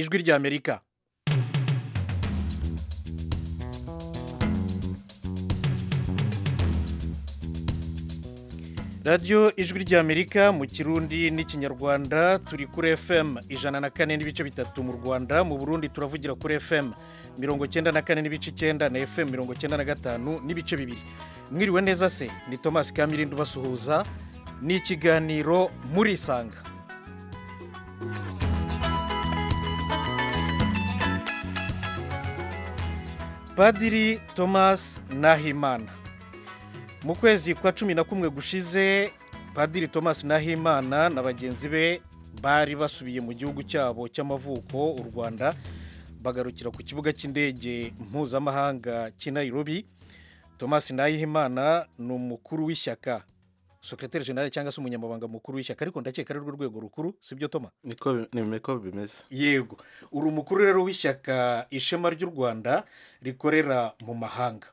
ijwi ry'amerika radiyo ijwi ry'amerika mu kirundi n'ikinyarwanda turi kuri fm ijana na kane n'ibice bitatu mu rwanda mu burundi turavugira kuri fm mirongo icyenda na kane n'ibice icyenda na fm mirongo icyenda na gatanu n'ibice bibiri mwiriwe neza se ni thomas kamirindi ubasuhuza ni ikiganiro murisanga padiri thomas nahimana mu kwezi kwa cumi na kumwe gushize padiri thomas nahimana na bagenzi be bari basubiye mu gihugu cyabo cy'amavuko u rwanda bagarukira ku kibuga cy'indege mpuzamahanga cy'i Nairobi thomas nahimana ni umukuru w'ishyaka sekreteri generale cyangwa se umunyamabanga mukuru w'ishyaka ariko ndakeka ari rwo rwego rukuru sibyo toma niko bimeze yego uri umukuru rero w'ishyaka ishema ry'u rwanda rikorera mu mahanga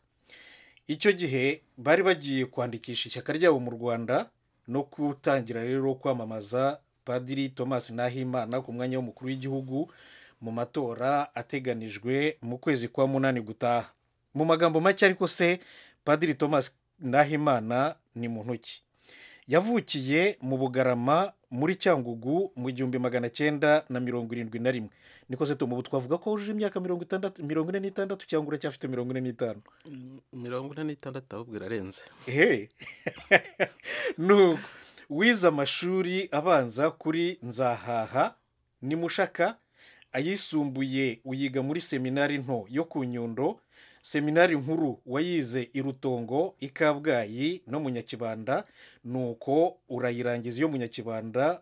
icyo gihe bari bagiye kwandikisha ishyaka ryabo mu rwanda no gutangira rero kwamamaza padiri thomas nahimana ku mwanya w'umukuru w'igihugu mu matora ateganijwe mu kwezi kwa munani gutaha mu magambo make ariko se padiri thomas nahimana ni mu ntoki yavukiye mu bugarama muri cyangugu mu gihumbi magana cyenda na mirongo irindwi na rimwe niko se ubu twavuga ko wujuje imyaka mirongo itandatu mirongo ine n'itandatu cyangwa uracyafite mirongo ine n'itanu mirongo ine n'itandatu ahubwo irarenze hehe nuko wize amashuri abanza kuri nzahaha ni mushaka ayisumbuye uyiga muri seminari nto yo ku nyundo seminari nkuru wayize i rutongo i kabgayi no mu nyakibanda nuko urayirangiza iyo mu nyakibanda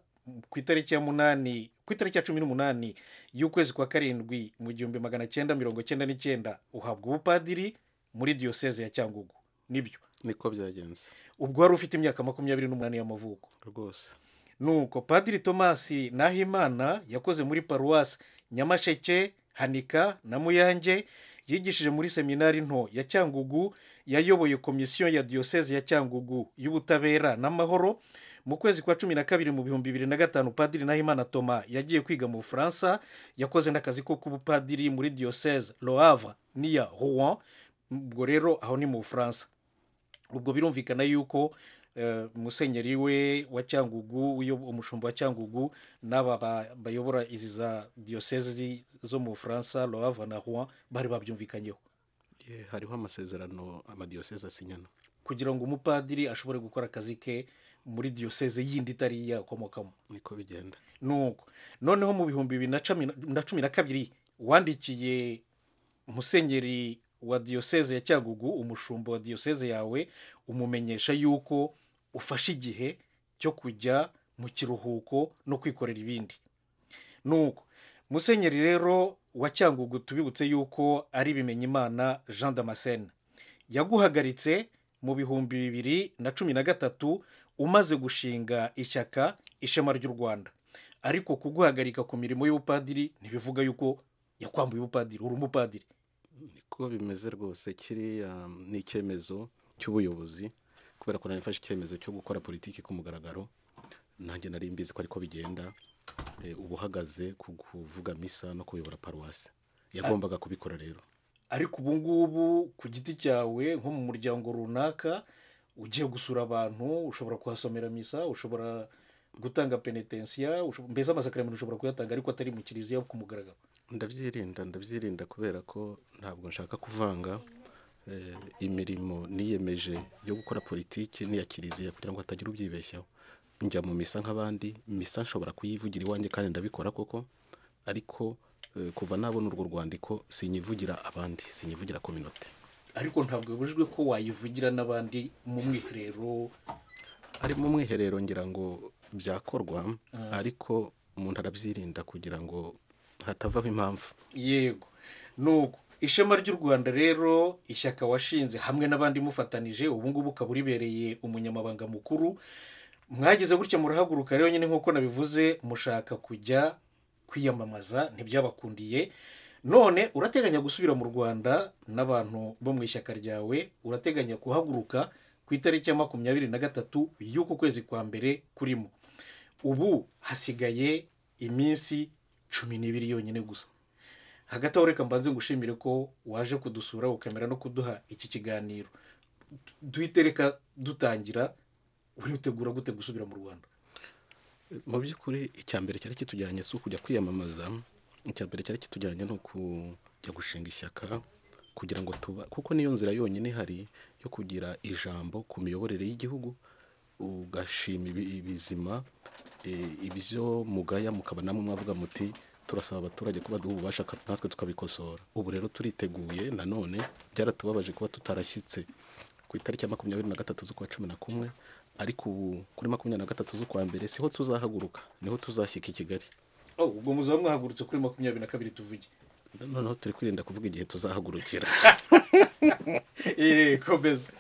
ku itariki ya munani ku itariki ya cumi n'umunani y'ukwezi kwa karindwi mu gihumbi magana cyenda mirongo cyenda n'icyenda uhabwa ubupadiri muri diyoseze ya cyangugu nibyo niko byagenze ubwo wari ufite imyaka makumyabiri n'umunani y'amavuko rwose nuko padiri tomasi nahimana yakoze muri paruwasi nyamasheke hanika na muyange yigishije muri seminari nto ya cyangugu yayoboye komisiyo ya diyoseze ya cyangugu y'ubutabera n'amahoro mu kwezi kwa cumi na kabiri mu bihumbi bibiri na gatanu padiri nahimana toma yagiye kwiga mu bufaransa yakoze n'akazi ko kuba padiri muri diyoseze loava n'iya rouen ubwo rero aho ni mu bufaransa ubwo birumvikana yuko musenyeri we wa cyangugu umushumba wa cyangugu n'aba bayobora izi za diyoseze zo mu bufaransa loava na rouen bari babyumvikanyeho hariho amasezerano amadiyoseze asinyana kugira ngo umupadiri ashobore gukora akazi ke muri diyoseze yindi itari yakomokamo niko bigenda nuko noneho mu bihumbi bibiri na cumi na kabiri wandikiye musenyeri wa diyoseze ya cyangugu umushumba wa diyoseze yawe umumenyesha yuko ufashe igihe cyo kujya mu kiruhuko no kwikorera ibindi nuko musenyeri rero wa cyangugu tubibutse yuko ari bimenyimana jean damascene yaguhagaritse mu bihumbi bibiri na cumi na gatatu umaze gushinga ishyaka ishema ry'u rwanda ariko kuguhagarika ku mirimo y'ubupadiri ntibivuga yuko yakwambuye ubupadiri uri umupadiri niko bimeze rwose kiriya ni icyemezo cy'ubuyobozi kubera ko nafashe icyemezo cyo gukora politiki ku mugaragaro nanjye nari mbizi ko ariko bigenda uba uhagaze ku kuvuga misa no kuyobora paruwasi yagombaga kubikora rero ariko ubu ngubu ku giti cyawe nko mu muryango runaka ugiye gusura abantu ushobora kuhasomera misa ushobora gutanga penetensiya mbese amasakaramentu ushobora kuyatanga ariko atari mu kiliziya ku mugaragaro ndabyirinda ndabyirinda kubera ko ntabwo nshaka kuvanga imirimo niyemeje yo gukora politiki n'iya kiliziya kugira ngo hatagira ubyibeshyaho njya mu misa nk'abandi misa nshobora kuyivugira iwanjye kandi ndabikora koko ariko kuva nabona urwo rwandiko sinyivugira abandi sinyivugira kominote ariko ntabwo bibujijwe ko wayivugira n'abandi mu mwiherero ari mu mwiherero ngira ngo byakorwa ariko umuntu arabyirinda kugira ngo hatavaho impamvu yego nuko ishema ry'u rwanda rero ishyaka washinze hamwe n'abandi mufatanije ubu ngubu ukaba uribereye umunyamabanga mukuru mwageze gutya murahaguruka rero nyine nk'uko nabivuze mushaka kujya kwiyamamaza ntibyabakundiye none urateganya gusubira mu rwanda n'abantu bo mu ishyaka ryawe urateganya kuhaguruka ku itariki ya makumyabiri na gatatu y'uku kwezi kwa mbere kurimo ubu hasigaye iminsi cumi n'ibiri yonyine gusa hagati aho reka mbanze ngushimire ko waje kudusura ukamera no kuduha iki kiganiro duhite reka dutangira uritegura gute gusubira mu rwanda mu by'ukuri icya mbere cyari kitujyanye si ukujya kwiyamamaza icya mbere cyari kitujyanye ni ukujya gushinga ishyaka kugira ngo tuba kuko niyo nzira yonyine ihari yo kugira ijambo ku miyoborere y'igihugu ugashima ibi- ibizima eh, ibyo mugaya mukaba namwe mwavuga muti turasaba abaturage ko baduha ububasha ka- natwe tukabikosora ubu rero turiteguye nanone byaratubabaje kuba tutarashyitse ku itariki ya makumyabiri na gatatu z'ukwa cumi na kumwe ariko ubu kuri makumyabiri na gatatu z'ukwa mbere siho tuzahaguruka niho tuzashyika i kigali Oh, ubwo muzaba mwahagurutse kuri makumyabiri na kabiri tuvuge noneho turi kwirinda kuvuga igihe tuzahagurukira Eh, komeza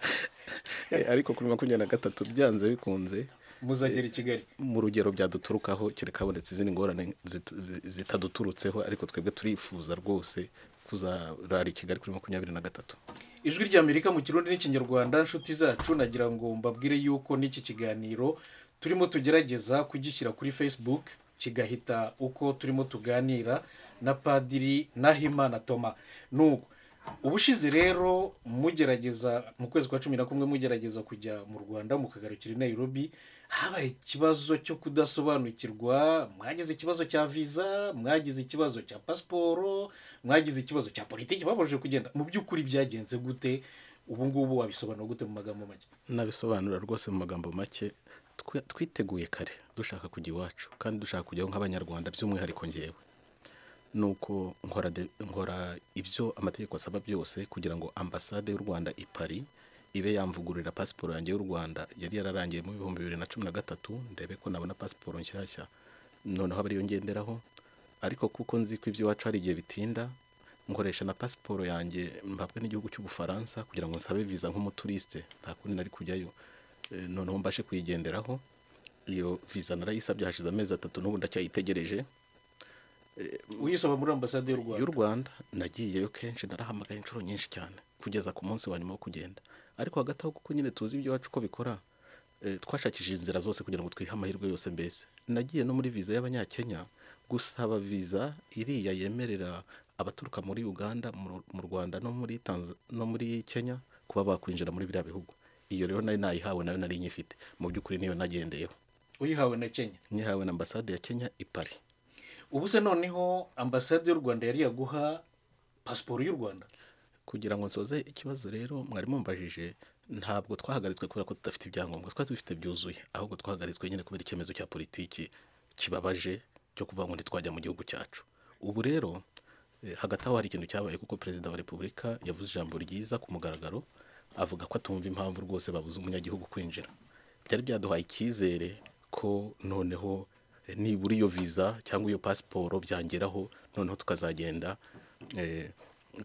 Eh, ariko kuri makumyabiri na gatatu byanze bikunze muzagera i kigali mu rugero byaduturukaho kereka habonetse izindi ngorane zit- zi- zitaduturutseho ariko twebwe turifuza rwose kuzarara i kigali kuri makumyabiri na gatatu ijwi ry'amerika mu kirundi n'ikinyarwanda inshuti zacu nagira ngo mbabwire yuko n'iki kiganiro turimo tugerageza kugishyira kuri facebook kigahita uko turimo tuganira na padiri nahimana toma nuko ubushize rero mugerageza mu kwezi kwa cumi na kumwe mugerageza kujya mu rwanda mukagarukira i nairobi habaye ikibazo cyo kudasobanukirwa mwagize ikibazo cya viza mwagize ikibazo cya pasiporo mwagize ikibazo cya politiki babashije kugenda mu by'ukuri byagenze gute ubu ngubu wabisobanura gute mu magambo make nabisobanura rwose mu magambo make twe- twiteguye kare dushaka kujya iwacu kandi dushaka kujyaho nk'abanyarwanda by'umwihariko ngewe ni uko nkora de- nkora ibyo amategeko asaba byose kugira ngo ambasade y'u rwanda i paris ibe yamvugururira pasiporo yanjye y'u rwanda yari yararangiye mu bihumbi bibiri na cumi na gatatu ndebe ko nabona pasiporo nshyashya noneho aba ariyo ngenderaho ariko kuko nzi ko iby'iwacu hari igihe bitinda nkoresha na pasiporo yanjye mpabwa n'igihugu cy'ubufaransa kugira ngo nsabe viza nk'umuturisite nta kundi nari kujyayo Eh, noneho mbashe kuyigenderaho iyo viza narayisabye hashize amezi atatu n'ubu ndacyayitegereje uyisaba muri ambasade y'u rwanda y'u Rwanda nagiyeyo kenshi narahamagaye inshuro nyinshi cyane kugeza ku munsi wa nyuma wo kugenda ariko hagati aho kuko nyine tuzi iby'iwacu uko bikora eh, twashakishije inzira zose kugira ngo twihe amahirwe yose mbese nagiye no muri viza y'abanyakenya gusaba viza iriya yemerera abaturuka muri uganda mu- mu rwanda no muri, Tanz- no muri kenya kuba bakwinjira muri biriya bihugu iyo rero nari nayihawe nayo nari nyifite mu by'ukuri niyo nagendeyeho uyihawe na kenya nihawe na ambasade ya kenya i paris ubu se noneho ambasade y'u rwanda yari yaguha pasiporo y'u rwanda kugira ngo nsoze ikibazo rero mwari mumbajije ntabwo twahagaritswe kubera ko tudafite ibyangombwa twari dufite byuzuye ahubwo twahagaritswe nyine kubera icyemezo cya politiki kibabaje cyo kuvuga ngo ntitwajya mu gihugu cyacu ubu rero eh, hagati aho hari ikintu cyabaye kuko perezida wa repubulika yavuze ijambo ryiza ku mugaragaro avuga ko atumva impamvu rwose babuze umunyagihugu kwinjira byari byaduhaye icyizere ko noneho eh, nibura iyo viza cyangwa iyo pasiporo byangeraho noneho tukazagenda eh,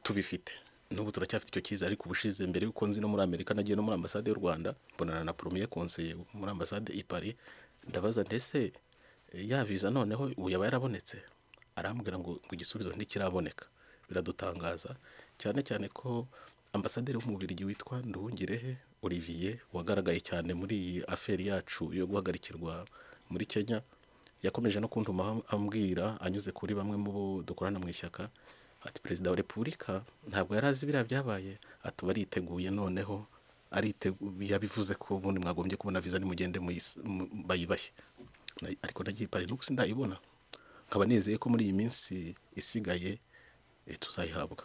tubifite n'ubu turacyafite icyo cyiza ariko ubushize mbere y'uko nzi no muri amerika nagiye no muri ambasade y'u rwanda mbonana na poromiye konseye muri ambasade i paris ndabaza ndetse eh, ya viza noneho ubu yaba yarabonetse arambwira ngo ngo igisubizo ntikiraboneka biradutangaza cyane cyane ko ambasaderi w'umubirigi witwa nduhungirehe olivier wagaragaye cyane muri iyi aferi yacu yo guhagarikirwa muri kenya yakomeje no kuntuma ambwira anyuze kuri bamwe mu bo dukorana mu ishyaka ati perezida wa repubulika ntabwo yari azi biriya byabaye ati ubu ariteguye noneho ariteguye yabivuze ko ubundi mwagombye kubona viza nimugende muyis- mu- bayibahe Na- ariko nagiye i Paris, n'ubu sindayibona nkaba nizeye ko muri iyi minsi isigaye eh, tuzayihabwa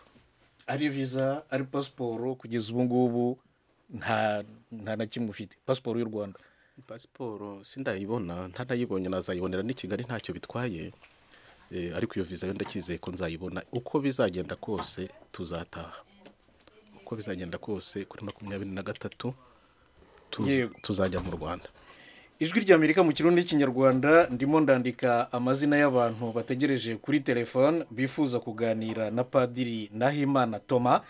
ari viza ari pasiporo kugeza ubu ngubu nta nta na kimwe ufite pasiporo y'u rwanda pasiporo sindayibona ntanayibonye nazayibonera n'i kigali ntacyo bitwaye Eh, ariko iyo viza yo ndacyizeye ko nzayibona uko bizagenda kose tuzataha uko bizagenda kose kuri makumyabiri na gatatu tuz- Yego. tuzajya mu rwanda ijwi ry'amerika mu kirundi n'ikinyarwanda ndimo ndandika amazina y'abantu bategereje kuri telefone bifuza kuganira na padiri nahimana toma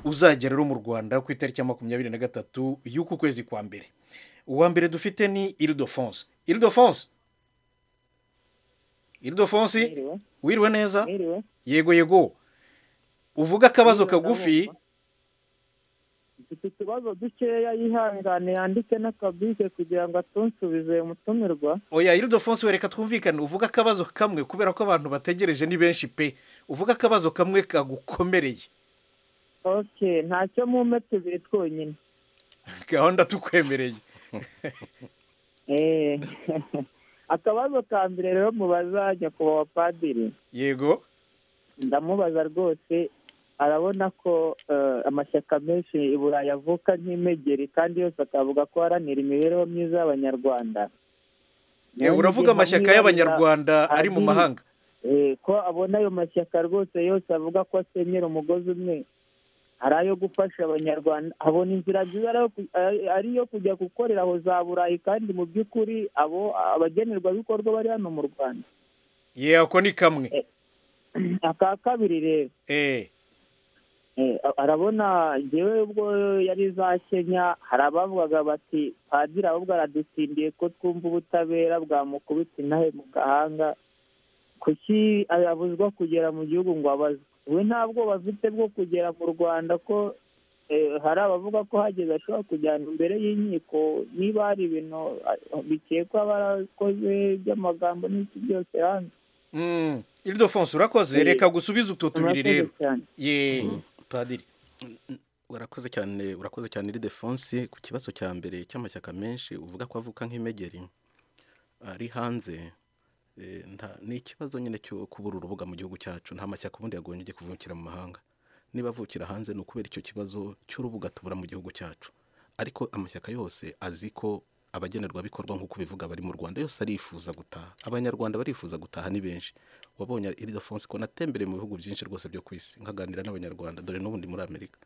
uzagera rero mu rwanda ku itariki ya makumyabiri na gatatu y'uku kwezi kwa mbere uwa mbere dufite ni iridofonse iridofonse iridofonse Mwiriwe, wiriwe neza mwiriwe. yego yego uvuga akabazo kagufi mfite utubazo dukeya yihangane yandike n'akabike kugira ngo atunsubize mutumirwa oya iridofonso wereka twumvikane uvuga akabazo kamwe kubera ko abantu bategereje ni benshi pe uvuga akabazo kamwe kagukomereye oke ntacyo mume tubiri twonyine gahunda tukwemereye Eh. akabazo ka mbere rero mubaza nyakubahwa padiri yego ndamubaza rwose arabona ko eh, amashyaka menshi i burayi avuka nk'imegeri kandi yose akavuga ko aharanira imibereho myiza y'abanyarwanda Eh, uravuga amashyaka y'abanyarwanda ari mu ari- mahanga Eh, ko abona ayo mashyaka rwose yose avuga ko asenyera umugozi umwe ari ayo gufasha abanyarwanda abona inzira nziza ari ayo ku- ari- ari iyo kujya gukorera aho za burayi kandi mu by'ukuri abo abagenerwabikorwa bari hano mu rwanda ye ako ni kamwe aka kabiri rero eh Eh, a- arabona njyewe ubwo yari za kenya hari abavugaga bati padiri ahubwo aradutsindiye ko twumva ubutabera bwamukubita intahe mu gahanga kuki abuzwa kugera mu gihugu ngo abazwe we nta bwoba afite bwo kugera mu rwanda ko eh, hari abavuga ko hageze ashobora kujyana imbere y'inkiko niba hari ibintu ah, bikekwa barakoze by'amagambo n'iki byose hanze mm. iridofonso urakoze Eh, reka gusubiza utu tubiri Murakoze rero cyane. ye padiri urakoze cyane urakoze cyane iridefonsi ku kibazo cya mbere cy'amashyaka menshi uvuga ko avuka nk'imegeri ari hanze eh, nta- ni ikibazo nyine cyo kubura urubuga mu gihugu cyacu nta mashyaka ubundi yagombye ajya kuvukira mu mahanga niba avukira hanze ni ukubera icyo kibazo cy'urubuga tubura mu gihugu cyacu ariko amashyaka yose azi ko abagenerwabikorwa nk'uko bivuga bari mu rwanda yose arifuza gutaha abanyarwanda barifuza gutaha ni benshi wabonye iridofonsi ko natembereye mu bihugu byinshi rwose byo ku isi nkaganira n'abanyarwanda dore n'ubundi muri amerika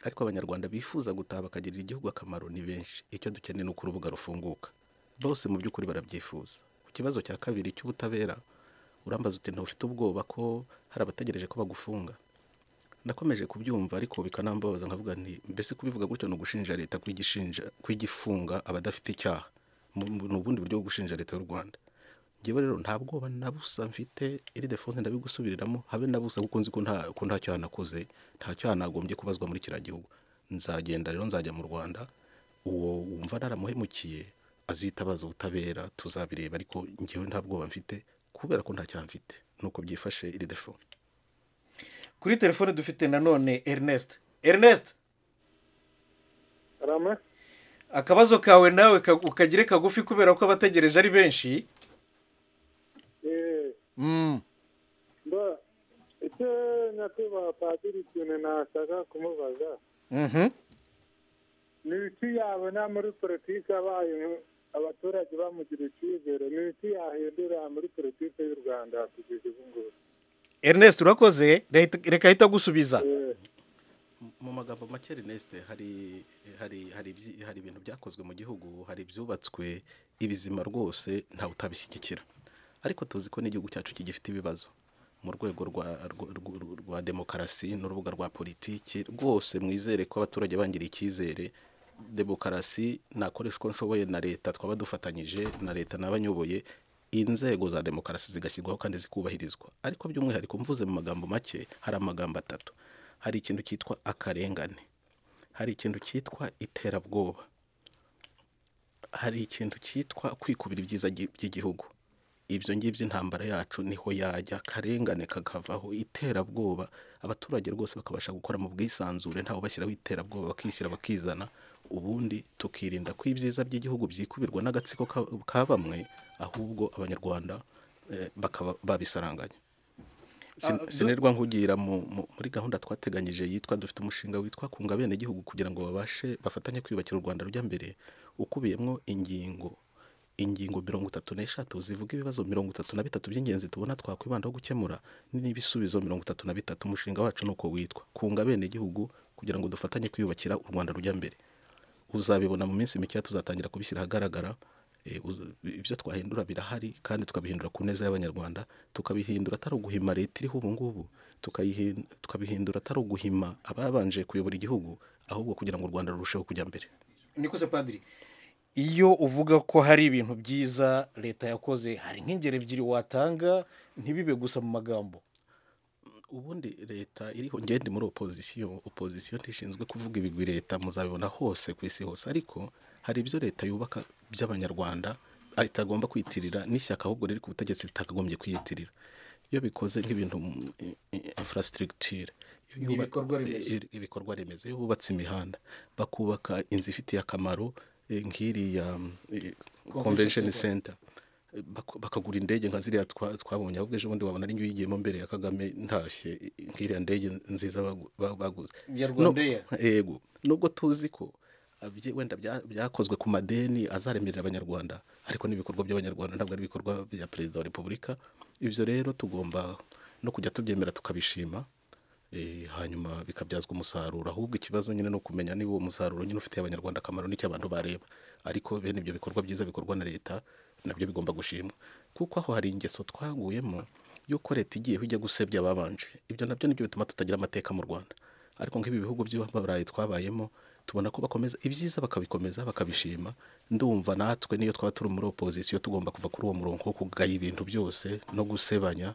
ariko abanyarwanda bifuza gutaha bakagirira igihugu akamaro ni benshi icyo dukeneye ni uko urubuga rufunguka bose mu by'ukuri barabyifuza ku kibazo cya kabiri cy'ubutabera urambaza uti ntufite ubwoba ko hari abategereje ko bagufunga nakomeje kubyumva ariko bikanambabaza nkavuga nti mbese kubivuga gutyo ni ugushinja leta kwigishinja kwigifunga abadafite icyaha Mu- mu- ni ubundi buryo bwo gushinja leta y'u rwanda ngewe rero nta bwoba na busa mfite iri defonse ndabigusubiriramo habe na busa kuko nzi ko nta ko nta cyaha nakoze nta cyaha nagombye kubazwa muri kiriya gihugu nzagenda rero nzajya mu rwanda uwo wumva naramuhemukiye azitabaza ubutabera tuzabireba ariko ngewe nta bwoba mfite kubera ko nta cyaha mfite nuko byifashe iri defo kuri telefone dufite nanone ernest ernest karame akabazo kawe nawe ka- ukagire kagufi kubera ko abategereje ari benshi eee mm. mba icyo nyakubahwa padiri ikintu nashaka kumubaza Mhm. ni iki yabona muri politiki abaye abaturage bamugira icyizere ni iki yahindura muri politiki y'u rwanda kugeza ubu ngubu ernest urakoze Reta- reka ahita agusubiza Eee, mu magambo make Ernest hari hari hari ibyi- hari ibintu byakozwe mu gihugu hari ibyubatswe ibizima rwose ntawe utabishyigikira ariko tuzi ko n'igihugu cyacu kigifite ibibazo mu rwego rwa, rwa, rwa, rwa demokarasi n'urubuga rwa politiki rwose mwizere ko abaturage bangiriye icyizere demokarasi nakoresha uko nshoboye na leta twaba dufatanyije na leta n'abanyoboye inzego za demokarasi zigashyirwaho kandi zikubahirizwa ariko by'umwihariko mvuze mu magambo make hari amagambo atatu hari ikintu cyitwa akarengane hari ikintu cyitwa iterabwoba hari ikintu cyitwa kwikubira ibyiza gi- by'igihugu ibyo ngibyo intambara yacu niho yajya akarengane kakavaho iterabwoba abaturage rwose bakabasha gukora mu bwisanzure ntawe bashyiraho iterabwoba bakishyira bakizana ubundi tukirinda ko ibyiza by'igihugu byikubirwa n'agatsiko ka- ka bamwe ahubwo abanyarwanda eh, bakaba babisaranganya Sin- Ah, sinerwa nkugira mu- mu- muri gahunda twateganyije yitwa dufite umushinga witwa kunga bene gihugu kugira ngo babashe bafatanye kwiyubakira u Rwanda rujya mbere ukubiyemo ingingo ingingo mirongo itatu n'eshatu zivuga ibibazo mirongo itatu na bitatu by'ingenzi tubona twakwibandaho gukemura n'ibisubizo mirongo itatu na bitatu umushinga wacu ni uko witwa kunga bene gihugu kugira ngo dufatanye kwiyubakira u Rwanda rujya mbere uzabibona mu minsi mikeya tuzatangira kubishyira ahagaragara Eh, uz- ibyo twahindura birahari kandi tukabihindura ku neza y'abanyarwanda tukabihindura atari uguhima leta iriho ubu ngubu tukayihin- tukabihindura atari uguhima ababanje kuyobora igihugu ahubwo kugira ngo u rwanda rurusheho kujya mbere nikoze padiri iyo uvuga ko hari ibintu byiza leta yakoze hari nk'ingero ebyiri watanga ntibibe gusa mu magambo ubundi leta iriho ngende muri opozisiyo opozisiyo ntishinzwe kuvuga ibigwi leta muzabibona hose ku isi hose ariko hari ibyo leta yubaka by'abanyarwanda itagomba kwiyitirira n'ishyaka ahubwo riri ku butegetsi ritakagombye kwiyitirira iyo bikoze nk'ibintu infrastructure iyo yuba- Ibikorwa remezo. i- i- ibikorwa remezo iyo bubatse imihanda bakubaka inzu ifitiye akamaro eh, nk'iriya convention center Eh, baku- bakagura indege nka ziriya twa- twabonye ahubwo ejo bundi wabona ari njye uyigiyemo mbere ya kagame ntashye eh, nk'iriya ndege nziza bagu- ba- baguze Ya Rwanda Air. No- yego nubwo tuzi ko abye- wenda bya- byakozwe ku madeni azaremerera abanyarwanda ariko n'ibikorwa by'abanyarwanda ntabwo ari ibikorwa bya perezida wa repubulika ibyo rero tugomba no kujya tubyemera tukabishima eh, hanyuma bikabyazwa umusaruro ahubwo ikibazo nyine ni ukumenya niba uwo musaruro nyine ufitiye abanyarwanda akamaro n'icyo abantu bareba ariko bene ibyo bikorwa byiza bikorwa na leta nabyo bigomba gushimwa kuko aho hari ingeso twaguyemo y'uko leta igiye ijya gusebya ababanje ibyo nabyo nibyo bituma tutagira amateka mu rwanda ariko nk'ibi bihugu by'abarayi twabayemo tubona ko bakomeza ibyiza bakabikomeza bakabishima ndumva natwe niyo twaba turi muri opozisiyo tugomba kuva kuri uwo murongo wo kugaya ibintu byose no gusebanya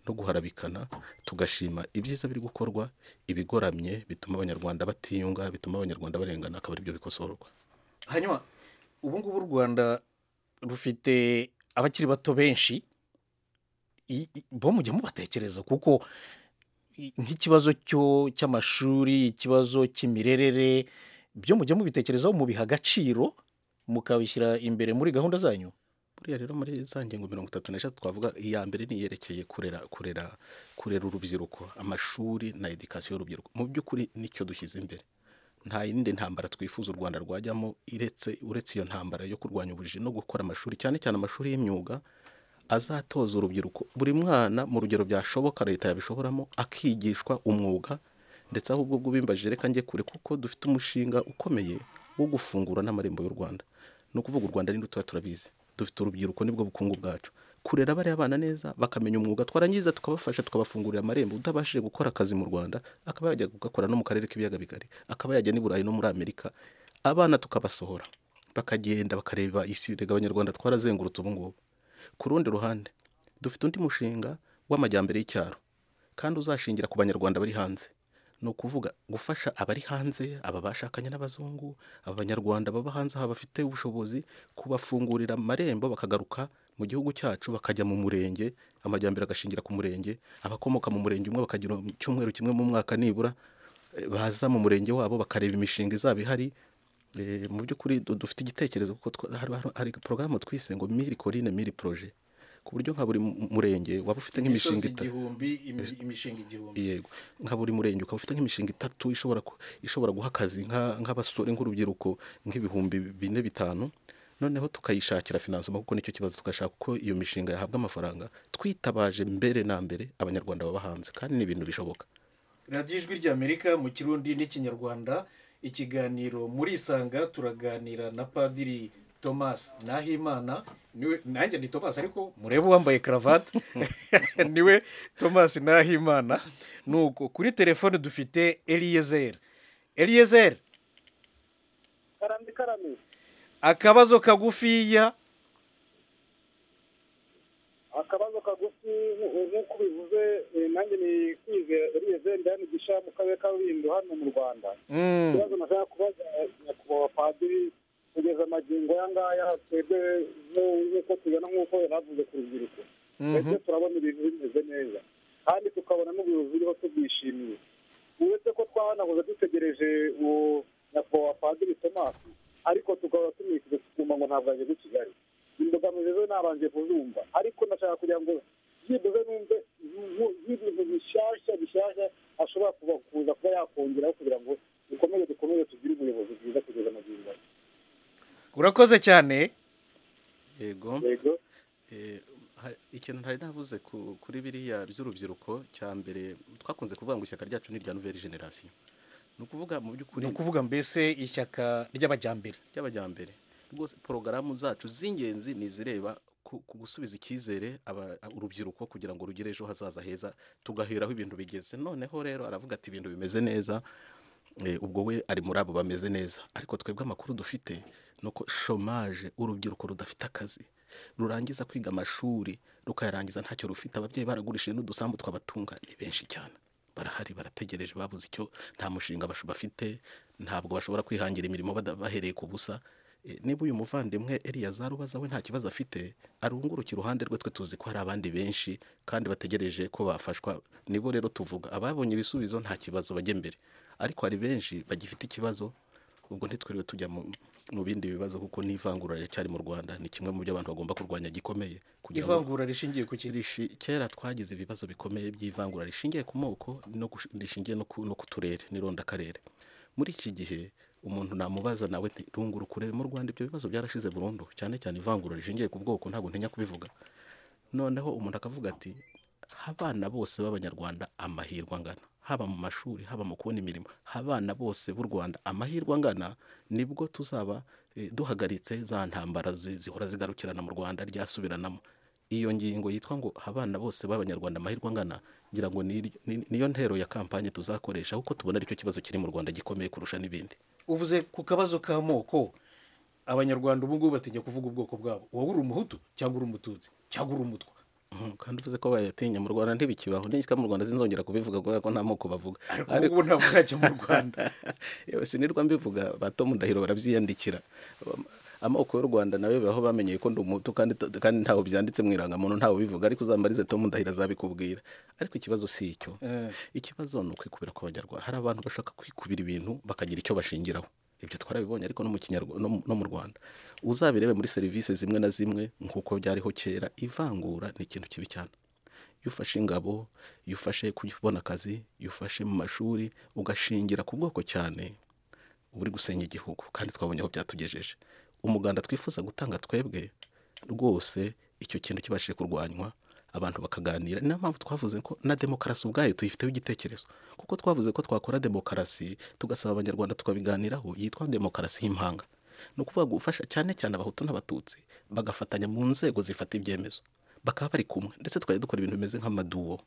no guharabikana tugashima ibyiza biri gukorwa ibigoramye bituma abanyarwanda batiyunga bituma abanyarwanda barengana akaba aribyo bikosorwa hanyuma ubu ngubu u rwanda rufite abakiri bato benshi i- i- bo mujya mubatekereza kuko i- nk'ikibazo cyo cy'amashuri ikibazo cy'imirerere byo mujya mubitekerezaho mubiha agaciro mukabishyira imbere muri gahunda zanyu buriya rero muri za ngingo mirongo itatu n'eshatu twavuga iya mbere ni iyerekeye kurera kurera kurera urubyiruko amashuri na edikasiyo y'urubyiruko mu by'ukuri nicyo dushyize imbere nta yindi ntambara twifuza u rwanda rwajyamo iretse uretse iyo ntambara yo kurwanya ubujiji no gukora amashuri cyane cyane amashuri y'imyuga azatoza urubyiruko buri mwana mu rugero byashoboka leta yabishoboramo akigishwa umwuga ndetse ahubwo ubwo bimbaje reka njye kure kuko dufite umushinga ukomeye wo gufungura n'amarembo y'u rwanda ni ukuvuga u rwanda ninde tuba turabizi dufite urubyiruko nibwo bukungu bwacu kurera bariya bana neza bakamenya umwuga twarangiza tukabafasha tukabafungurira amarembo utabashije gukora akazi mu rwanda akaba yajya gukora no mu karere k'ibiyaga bigari akaba yajya n'i burayi no muri amerika abana tukabasohora bakagenda bakareba isi rega abanyarwanda twarazengurutse ubu ngubu ku rundi ruhande dufite undi mushinga w'amajyambere y'icyaro kandi uzashingira ku banyarwanda bari hanze ni ukuvuga gufasha abari hanze aba bashakanye n'abazungu aba banyarwanda baba hanze aha bafite ubushobozi kubafungurira amarembo bakagaruka mu gihugu cyacu bakajya mu murenge amajyambere agashingira ku murenge abakomoka mu murenge umwe bakagira icyumweru kimwe mu mwaka nibura eh, baza mu murenge wabo bakareba imishinga izaba ihari Eh, mu by'ukuri du- dufite igitekerezo kuko twa- hari- hari- hari porogaramu twise ngo miri korine miri poroje ku buryo nka buri mu- murenge waba ufite nk'imishinga itatu igihumbi imishinga igihumbi yego nka buri murenge ukaba ufite nk'imishinga itatu ishobora ku- ishobora guha akazi nka- nk'abasore nk'urubyiruko nk'ibihumbi bine bitanu noneho tukayishakira finansoma kuko nicyo kibazo tugashaka uko iyo mishinga yahabwa amafaranga twitabaje mbere na mbere abanyarwanda baba hanze kandi ni ibintu bishoboka radiyo ijwi ry'amerika mu kirundi n'ikinyarwanda ikiganiro muri isanga turaganira na padiri thomas nahimana niwe nanjye ni thomas ariko murebe uwambaye karavate niwe thomas nahimana nuko kuri telefone dufite eliyezer eliyezer karame karame akabazo kagufiya akabazo kagufi nk- nk'uko ubivuze eh, nanjye ni kwizera eliyezer ndanigisha mu karere ka rulindo hano mu rwanda Mm, ikibazo nashaka kubaza nyakubahwa padiri kugeza amagingo aya ngaya twebwe nku- nk'uko tubibona nk'uko yaravuze ku rubyiruko twebwe turabona ibintu bimeze neza kandi tukabona n'ubuyobozi buriho tubyishimiye uretse ko twahanaguze dutegereje uwo nyakubahwa padiri tomasi ariko tukaba tumwikije tukumva ngo ntabwo ageze i kigali imbogamizi zo nabanje kuzumva ariko ndashaka kugira ngo byibuze numve nku- nk'ibintu bishyashya bishyashya ashobora kuba kuza kuba yakongeraho kugira ngo dukomeze dukomeze tugire ubuyobozi bwiza kugeza amagingo aya. urakoze cyane yego yego Eh, ha- ikintu ntari navuze ku- kuri biriya by'urubyiruko cya mbere twakunze kuvuga ngo ishyaka ryacu ni irya nouvelle generation ni ukuvuga mu by'ukuri ni ukuvuga mbese ishyaka ry'abajyambere ry'abajyambere rwose porogaramu zacu z'ingenzi ni izireba ku ku gusubiza icyizere aba- urubyiruko kugira ngo rugire ejo hazaza heza tugaheraho ibintu bigeze noneho rero aravuga ati ibintu bimeze neza Eh, ubwo we ari muri abo bameze neza ariko twebwe amakuru dufite ni uko shomaje urubyiruko rudafite akazi rurangiza kwiga amashuri rukayarangiza ntacyo rufite ababyeyi baragurishije n'udusambu twabatunga ni benshi cyane barahari barategereje babuze icyo nta mushinga basho- bafite ntabwo bashobora kwihangira imirimo bada- bahereye ku busa E, niba uyu muvandimwe Eliyazari ubaza we nta kibazo afite arunguruke iruhande rwe twe tuzi ko hari abandi benshi kandi bategereje ko bafashwa nibo rero tuvuga ababonye ibisubizo nta kibazo bajya imbere ariko hari benshi bagifite ikibazo ubwo ntitwiriwe tujya mu mu bindi bibazo kuko n'ivangura riracyari mu rwanda ni kimwe mu byo abantu bagomba kurwanya gikomeye kugira ngo ivangura rishingiye ku kintu Rishi- kera twagize ibibazo bikomeye by'ivangura rishingiye ku moko no gush- rishingiye no ku no ku turere n'irondakarere muri iki gihe umuntu namubaza nawe nti rungura ukurebe mu rwanda ibyo bibazo byarashize burundu cyane cyane ivangura rishingiye ku bwoko ntabwo ntinya kubivuga noneho umuntu akavuga ati abana bose b'abanyarwanda amahirwe angana haba mu mashuri haba mu kubona imirimo abana bose b'u rwanda amahirwe angana nibwo tuzaba eh, duhagaritse za ntambara zi- zihora zigarukirana mu rwanda ryasubiranamo iyo ngingo yitwa ngo abana bose b'abanyarwanda amahirwe angana ngira ngo ni- ni- niyo ntero ya kampanye tuzakoresha kuko tubona aricyo kibazo kiri mu rwanda gikomeye kurusha n'ibindi uvuze ku kabazo k'amoko abanyarwanda ubu ngubu batinya kuvuga ubwoko bwabo wowe uri umuhutu cyangwa uri umututsi cyangwa uri umutwa Mhm, kandi uvuze ko bayatinya mu rwanda ntibikibaho n'ishyaka mu rwanda zinzongera kubivuga kubera ko nta moko bavuga ariko ubu ngubu ariko ntabwo urajya mu rwanda yewe sinirwa mbivuga ba Tom Ndahiro barabyiyandikira Um, amoko y'u rwanda nawe baho bamenyeye ko ndi umuhutu kandi kandi ntaho byanditse mu irangamuntu ntawe bivuga ariko uzambarize Tom Ndahiro azabikubwira ariko ikibazo si icyo Eh, ikibazo ni ukwikubira kw'abanyarwanda hari abantu bashaka kwikubira ibintu bakagira icyo bashingiraho ibyo twarabibonye ariko no mu Kinyarwa- no mu- no mu rwanda uzabirebe muri serivisi zimwe na zimwe nk'uko byariho kera ivangura ni ikintu kibi cyane iyo ufashe ingabo iyo ufashe kubona akazi iyo ufashe mu mashuri ugashingira ku bwoko cyane uba uri gusenya igihugu kandi twabonye aho byatugejeje umuganda twifuza gutanga twebwe rwose icyo kintu kibashije kurwanywa abantu bakaganira niyo mpamvu twavuze ko na demokarasi ubwayo tuyifiteho igitekerezo kuko twavuze ko twakora demokarasi tugasaba abanyarwanda tukabiganiraho yitwa demokarasi y'impanga ni ukuvuga gufasha cyane cyane abahutu n'abatutsi bagafatanya mu nzego zifata ibyemezo bakaba bari kumwe ndetse twari dukora ibintu bimeze nk'amaduwo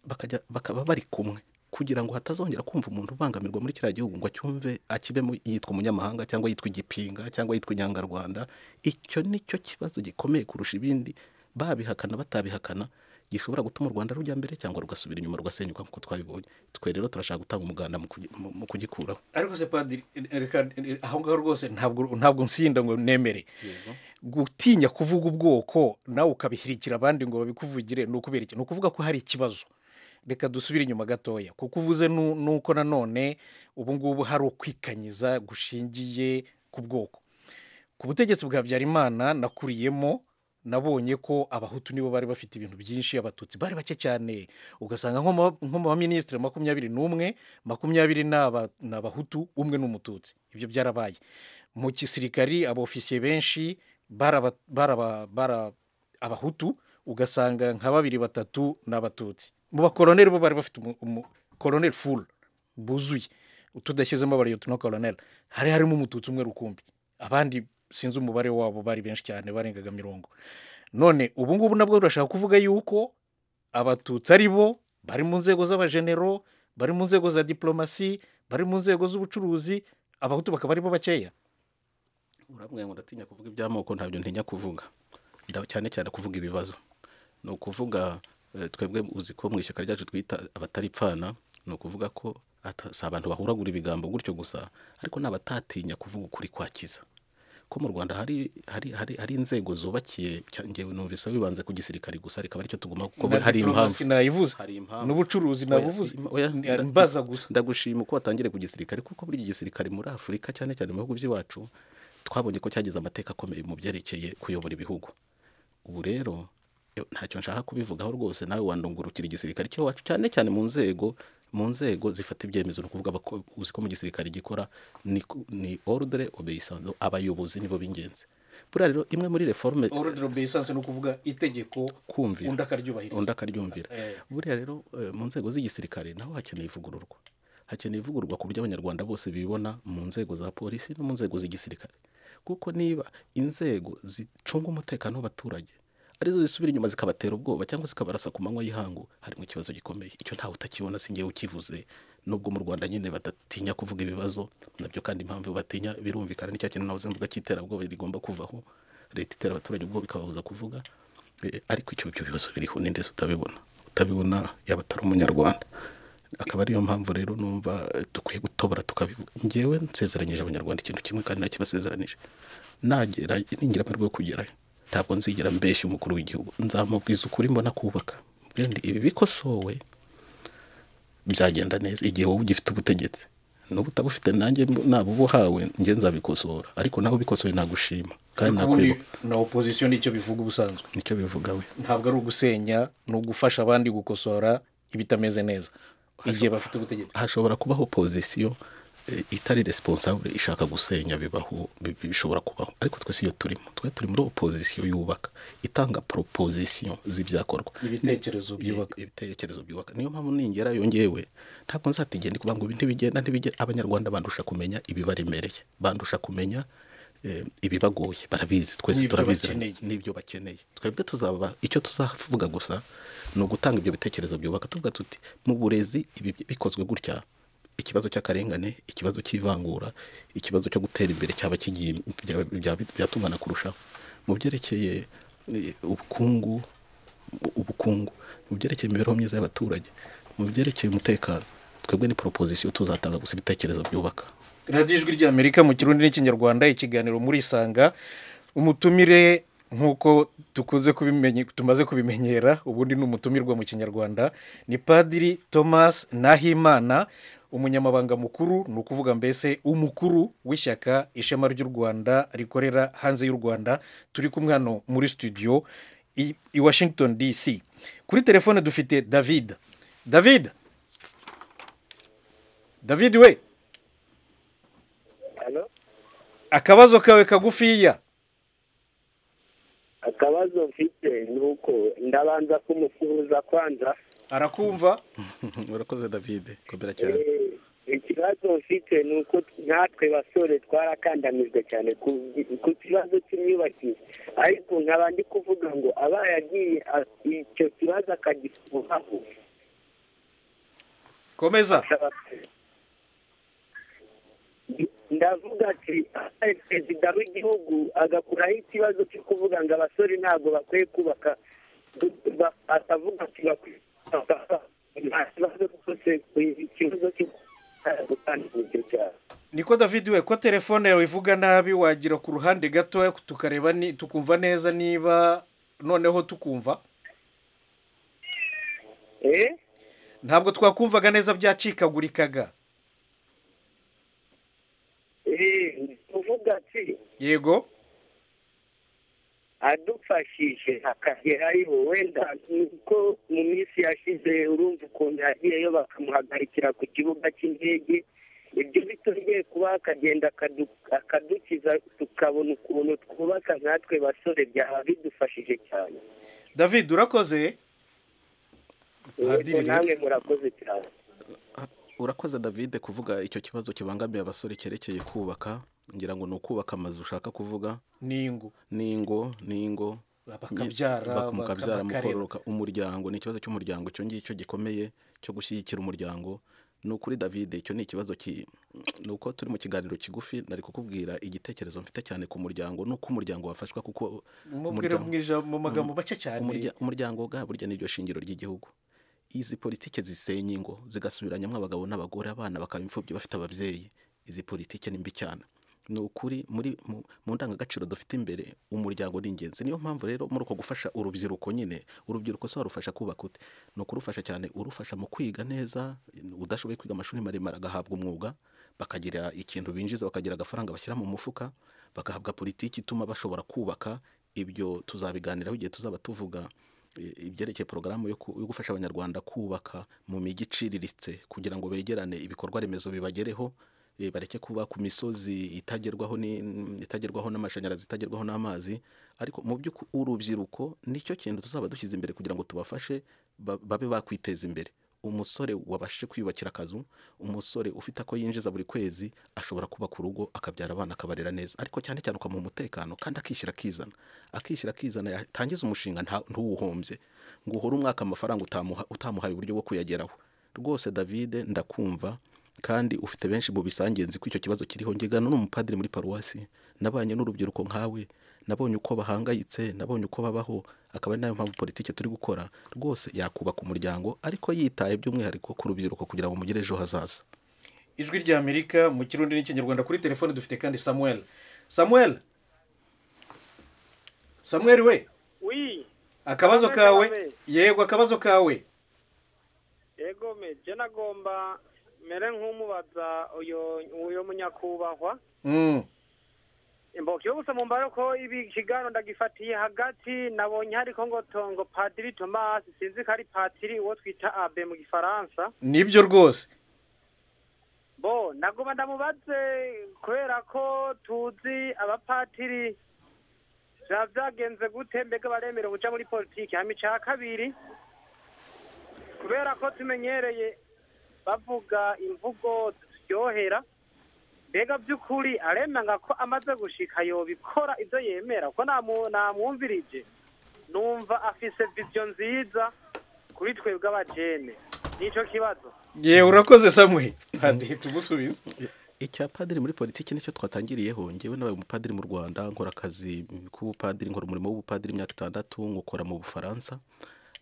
bakajya bakaba bari kumwe kugira ngo hatazongera kumva umuntu ubangamirwa muri kiriya gihugu ngo acyumve akibemo yitwa umunyamahanga cyangwa yitwa igipinga cyangwa yitwa inyangarwanda icyo ni cyo kibazo gikomeye kurusha ibindi babihakana batabihakana gishobora gutuma u rwanda rujya mbere cyangwa rugasubira inyuma rugasenyuka nk'uko twabibonye twe rero turashaka gutanga umuganda mu kugi- mu- mu kugikuraho ariko se padiri eh, reka eh, aho ngaho rwose ntabwo ntabwo nsinda ngo nemere gutinya kuvuga ubwoko nawe ukabihirikira abandi ngo babikuvugire ni ukubera iki ni ukuvuga ko hari ikibazo reka dusubire inyuma gatoya kuko uvuze nu- nuko nanone ubu ngubu hari ukwikanyiza gushingiye ku bwoko ku butegetsi bwa habyarimana nakuriyemo nabonye ko abahutu nibo bari bafite ibintu byinshi abatutsi bari bake cyane ugasanga nko mu- nko mu baminisitiri makumyabiri n'umwe makumyabiri ni aba- ni abahutu umwe ni umututsi ibyo byarabaye mu gisirikari abofisiye benshi baraba baraba- bara- abahutu ugasanga nka babiri batatu ni abatutsi mu bakoloneli bo bari bafite umu- umu- koloneli fulu buzuye tudashyizemo abariyoti na koloneli hari harimo umututsi umwe rukumbi abandi sinzi umubare wabo bari benshi cyane barengaga mirongo none ubu ngubu nabwo turashaka kuvuga yuko abatutsi ari bo bari mu nzego z'abajenero bari mu nzego za diplomasi bari mu nzego z'ubucuruzi abahutu bakaba ari bo bakeya urambwira ngo ndatinya kuvuga iby'amoko ntabyo ntinya kuvuga Nda- cyane cyane kuvuga ibibazo ni ukuvuga eh, twebwe uzi ko mu ishyaka ryacu twita abataripfana ni ukuvuga ko ata- si abantu bahuragura ibigambo gutyo gusa ariko ni abatatinya kuvuga ukuri kwakiza ko mu rwanda hari hari hari, hari inzego zubakiye cya- njyewe numvise bibanze ku gisirikari gusa reka aricyo tuguma kuko Na hari impamvu diplomasi nayivuze Hari impamvu. n'ubucuruzi Oya, nabuvuze im- oya, Ni- nda- mbaza gusa ndagushima uko watangire ku gisirikare kuko buri gisirikare muri afurika cyane cyane mu bihugu by'iwacu twabonye ko cyagize amateka akomeye mu byerekeye kuyobora ibihugu ubu rero yo- ntacyo nshaka kubivugaho rwose nawe wandungurukira igisirikare cy'iwacu cyane cyane mu nzego mu nzego zifata ibyemezo ni ukuvuga abako- uzi ko mu gisirikare gikora ni, ku- ni ordre obeyisance abayobozi nibo b'ingenzi buriya rero imwe muri reforme orudiro beyisanse ni ukuvuga itegeko kumvira undi akaryubahiriza undi akaryumvira Eh. buriya rero eh, mu nzego z'igisirikare naho hakeneye ivugururwa hakeneye ivugururwa ku buryo abanyarwanda bose bibona mu nzego za polisi no mu nzego z'igisirikare kuko niba inzego zicunga umutekano w'abaturage arizo zisubira inyuma zikabatera ubwoba cyangwa zikabarasa ku manywa y'ihangu harimo ikibazo gikomeye icyo ntawe utakibona si ngewe ukivuze nubwo mu rwanda nyine badatinya kuvuga ibibazo nabyo kandi impamvu batinya birumvikana nicyo kintu nahoze mvuga cy'iterabwoba rigomba kuvaho leta itera abaturage ubwo bikababuza kuvuga ariko icyo ibyo bibazo biriho ni ndetse utabibona utabibona yaba atari umunyarwanda akaba ariyo mpamvu rero numva dukwiye gutobora tukabivuga ngewe nsezeranyije abanyarwanda ikintu kimwe kandi nakibasezeranije nagera ningira amahirwe yo kugerayo ntabwo nzigera mbeshya umukuru w'igihugu nzamubwiza ukuri mbona kubaka ibi bikosowe byagenda neza igihe wowe ugifite ubutegetsi n'ubu utabufite nanjye naba ubuhawe njye nzabikosora ariko nawe ubikosoye nagushima kandi ubundi na opozisiyo nicyo bivuga ubusanzwe nicyo bivuga we ntabwo ari ugusenya ni ugufasha abandi gukosora ibitameze neza igihe bafite ubutegetsi hashobora kubaho opozisiyo itari responsable ishaka gusenya bibaho bishobora kubaho ariko twese iyo turimo twe turi muri opozisiyo yubaka itanga proposition z'ibyakorwa ibitekerezo byubaka ibitekerezo byubaka niyo mpamvu ningerayo ngewe ntabwo nzatigenda kuvuga ngo ibi ntibigenda ntibigenda abanyarwanda bandusha kumenya ibibaremereye bandusha kumenya ibibagoye barabizi twese turabizi n'ibyo bakeneye twebwe tuzaba icyo tuzavuga gusa ni ugutanga ibyo bitekerezo byubaka tuvuga tuti mu burezi ibi bikozwe gutya ikibazo cy'akarengane ikibazo cy'ivangura ikibazo cyo gutera imbere cyaba kigiye byatungana kurushaho mu byerekeye ubukungu ubukungu mu byerekeye imibereho myiza y'abaturage mu byerekeye umutekano twebwe ni proposition tuzatanga gusa ibitekerezo byubaka radiyo ijwi ry'amerika mu kirundi n'ikinyarwanda ikiganiro muri isanga umutumire nk'uko dukunze tumaze kubimenyera ubundi ni umutumirwa mu kinyarwanda ni padiri thomas nahimana umunyamabanga mukuru ni ukuvuga mbese umukuru w'ishyaka ishema ry'u rwanda rikorera hanze y'u rwanda turi kumwe hano muri studio i washington dc kuri telefone dufite david david david we akabazo kawe kagufiya akabazo mfite ni uko ndabanza kumusuhuza kwanza arakumva urakoze davide kubera cyane ikibazo mfite ni uko natwe basore twarakandamijwe cyane ku kibazo cy'imyubakire ariko nkaba ndi kuvuga ngo aba yagiye icyo kibazo akagifuhaho komeza ndavuga ati perezida w'igihugu agakuraho ikibazo cyo kuvuga ngo abasore ntabwo bakwiye kubaka atavuga ati bakwiye niko david we ko telefone yawe ivuga nabi wagira ku ruhande gato tukareba tukumva neza niba noneho tukumva ntabwo twakumvaga neza byacikagurikaga yego adufashije akagerayo wenda nuko mu minsi yashize urumva ukuntu yagiyeyo bakamuhagarikira ku kibuga cy'indege ibyo bitongeye kuba akagenda akadukiza tukabona ukuntu twubaka nkatwe basore byaba bidufashije cyane david urakoze namwe murakoze cyane urakoze david kuvuga icyo kibazo kibangamiye abasore cyerekeye kubaka ngira ngo ni ukubaka amazu ushaka kuvuga n'ingo n'ingo n'ingo bakabyara mukabyara mukororoka umuryango ni ikibazo cy'umuryango icyo ngicyo gikomeye cyo gushyigikira umuryango ni ukuri david icyo ni ikibazo ni uko turi mu kiganiro kigufi nari kukubwira igitekerezo mfite cyane ku muryango n'uko umuryango wafashwa kuko mu magambo make cyane umuryango bwa burya ni shingiro ry'igihugu izi politiki zisenya ingo zigasubiranyamo abagabo n'abagore abana bakaba imfubyi bafite ababyeyi izi politiki ni mbi cyane ni ukuri muri mu ndangagaciro dufite imbere umuryango ni ingenzi niyo mpamvu rero muri uko gufasha urubyiruko nyine urubyiruko se warufasha kubaka ute ni ukurufasha cyane urufasha mu kwiga neza udashoboye kwiga amashuri maremare agahabwa umwuga bakagira ikintu binjiza bakagira agafaranga bashyira mu mufuka bagahabwa politiki ituma bashobora kubaka ibyo tuzabiganiraho igihe tuzaba tuvuga ibyerekeye porogaramu yo gufasha abanyarwanda kubaka mu mijyi iciriritse kugira ngo begerane ibikorwa remezo bibagereho bareke kuba ku misozi itagerwaho itagerwaho n'amashanyarazi itagerwaho n'amazi ariko mu by'ukuri urubyiruko nicyo kintu tuzaba dushyize imbere kugira ngo tubafashe babe bakwiteza imbere umusore wabashije kwiyubakira akazu umusore ufite ako yinjiza buri kwezi ashobora kuba ku rugo akabyara abana akabarera neza ariko cyane cyane ukamuha umutekano kandi akishyira akizana akishyira akizana yatangiza umushinga ntuwuhombye ngo uhore umwaka amafaranga utamuhaye uburyo bwo kuyageraho rwose davide ndakumva kandi ufite benshi mu bisange nzi ko icyo kibazo kiriho ngegano n'umupadiri muri paruwasi nabanye n'urubyiruko nkawe nabonye uko bahangayitse nabonye uko babaho akaba ari nayo mpamvu politiki turi gukora rwose yakubaka umuryango ariko yitaye by'umwihariko ku rubyiruko kugira ngo mugire ejo hazaza ijwi rya amerika mu kirundi n'ikinyarwanda kuri telefone dufite kandi samuel samuel samuel we wi akabazo Samuel kawe Kabarebe. yego akabazo kawe yego meje nagomba mere nk'umubaza uyo uyo munyakubahwa Mm, imboka yo gusa mu mbaro ko ibi kiganiro ndagifatiye hagati nabonye hariko ngo tongo padiri thomas sinzi ko ari padiri uwo twita abe mu gifaransa nibyo rwose bo nagoma ndamubaze kubera ko tuzi abapatiri biba byagenze gute mbega baremera ubuca muri politiki hama ica kabiri kubera ko tumenyereye bavuga imvugo ziryohera mbega by'ukuri aremanga ko amaze gushika yobikora ibyo yemera ko namu- namwumvirije numva afise viziyo nziza kuri twebwe abajene nico kibazo yewe urakoze samuel padiri tumusubize icya padiri muri politiki nicyo twatangiriyeho ngewe nabaye umupadiri mu rwanda nkora akazi k'ubupadiri nkora umurimo w'ubupadiri imyaka itandatu nkukora mu bufaransa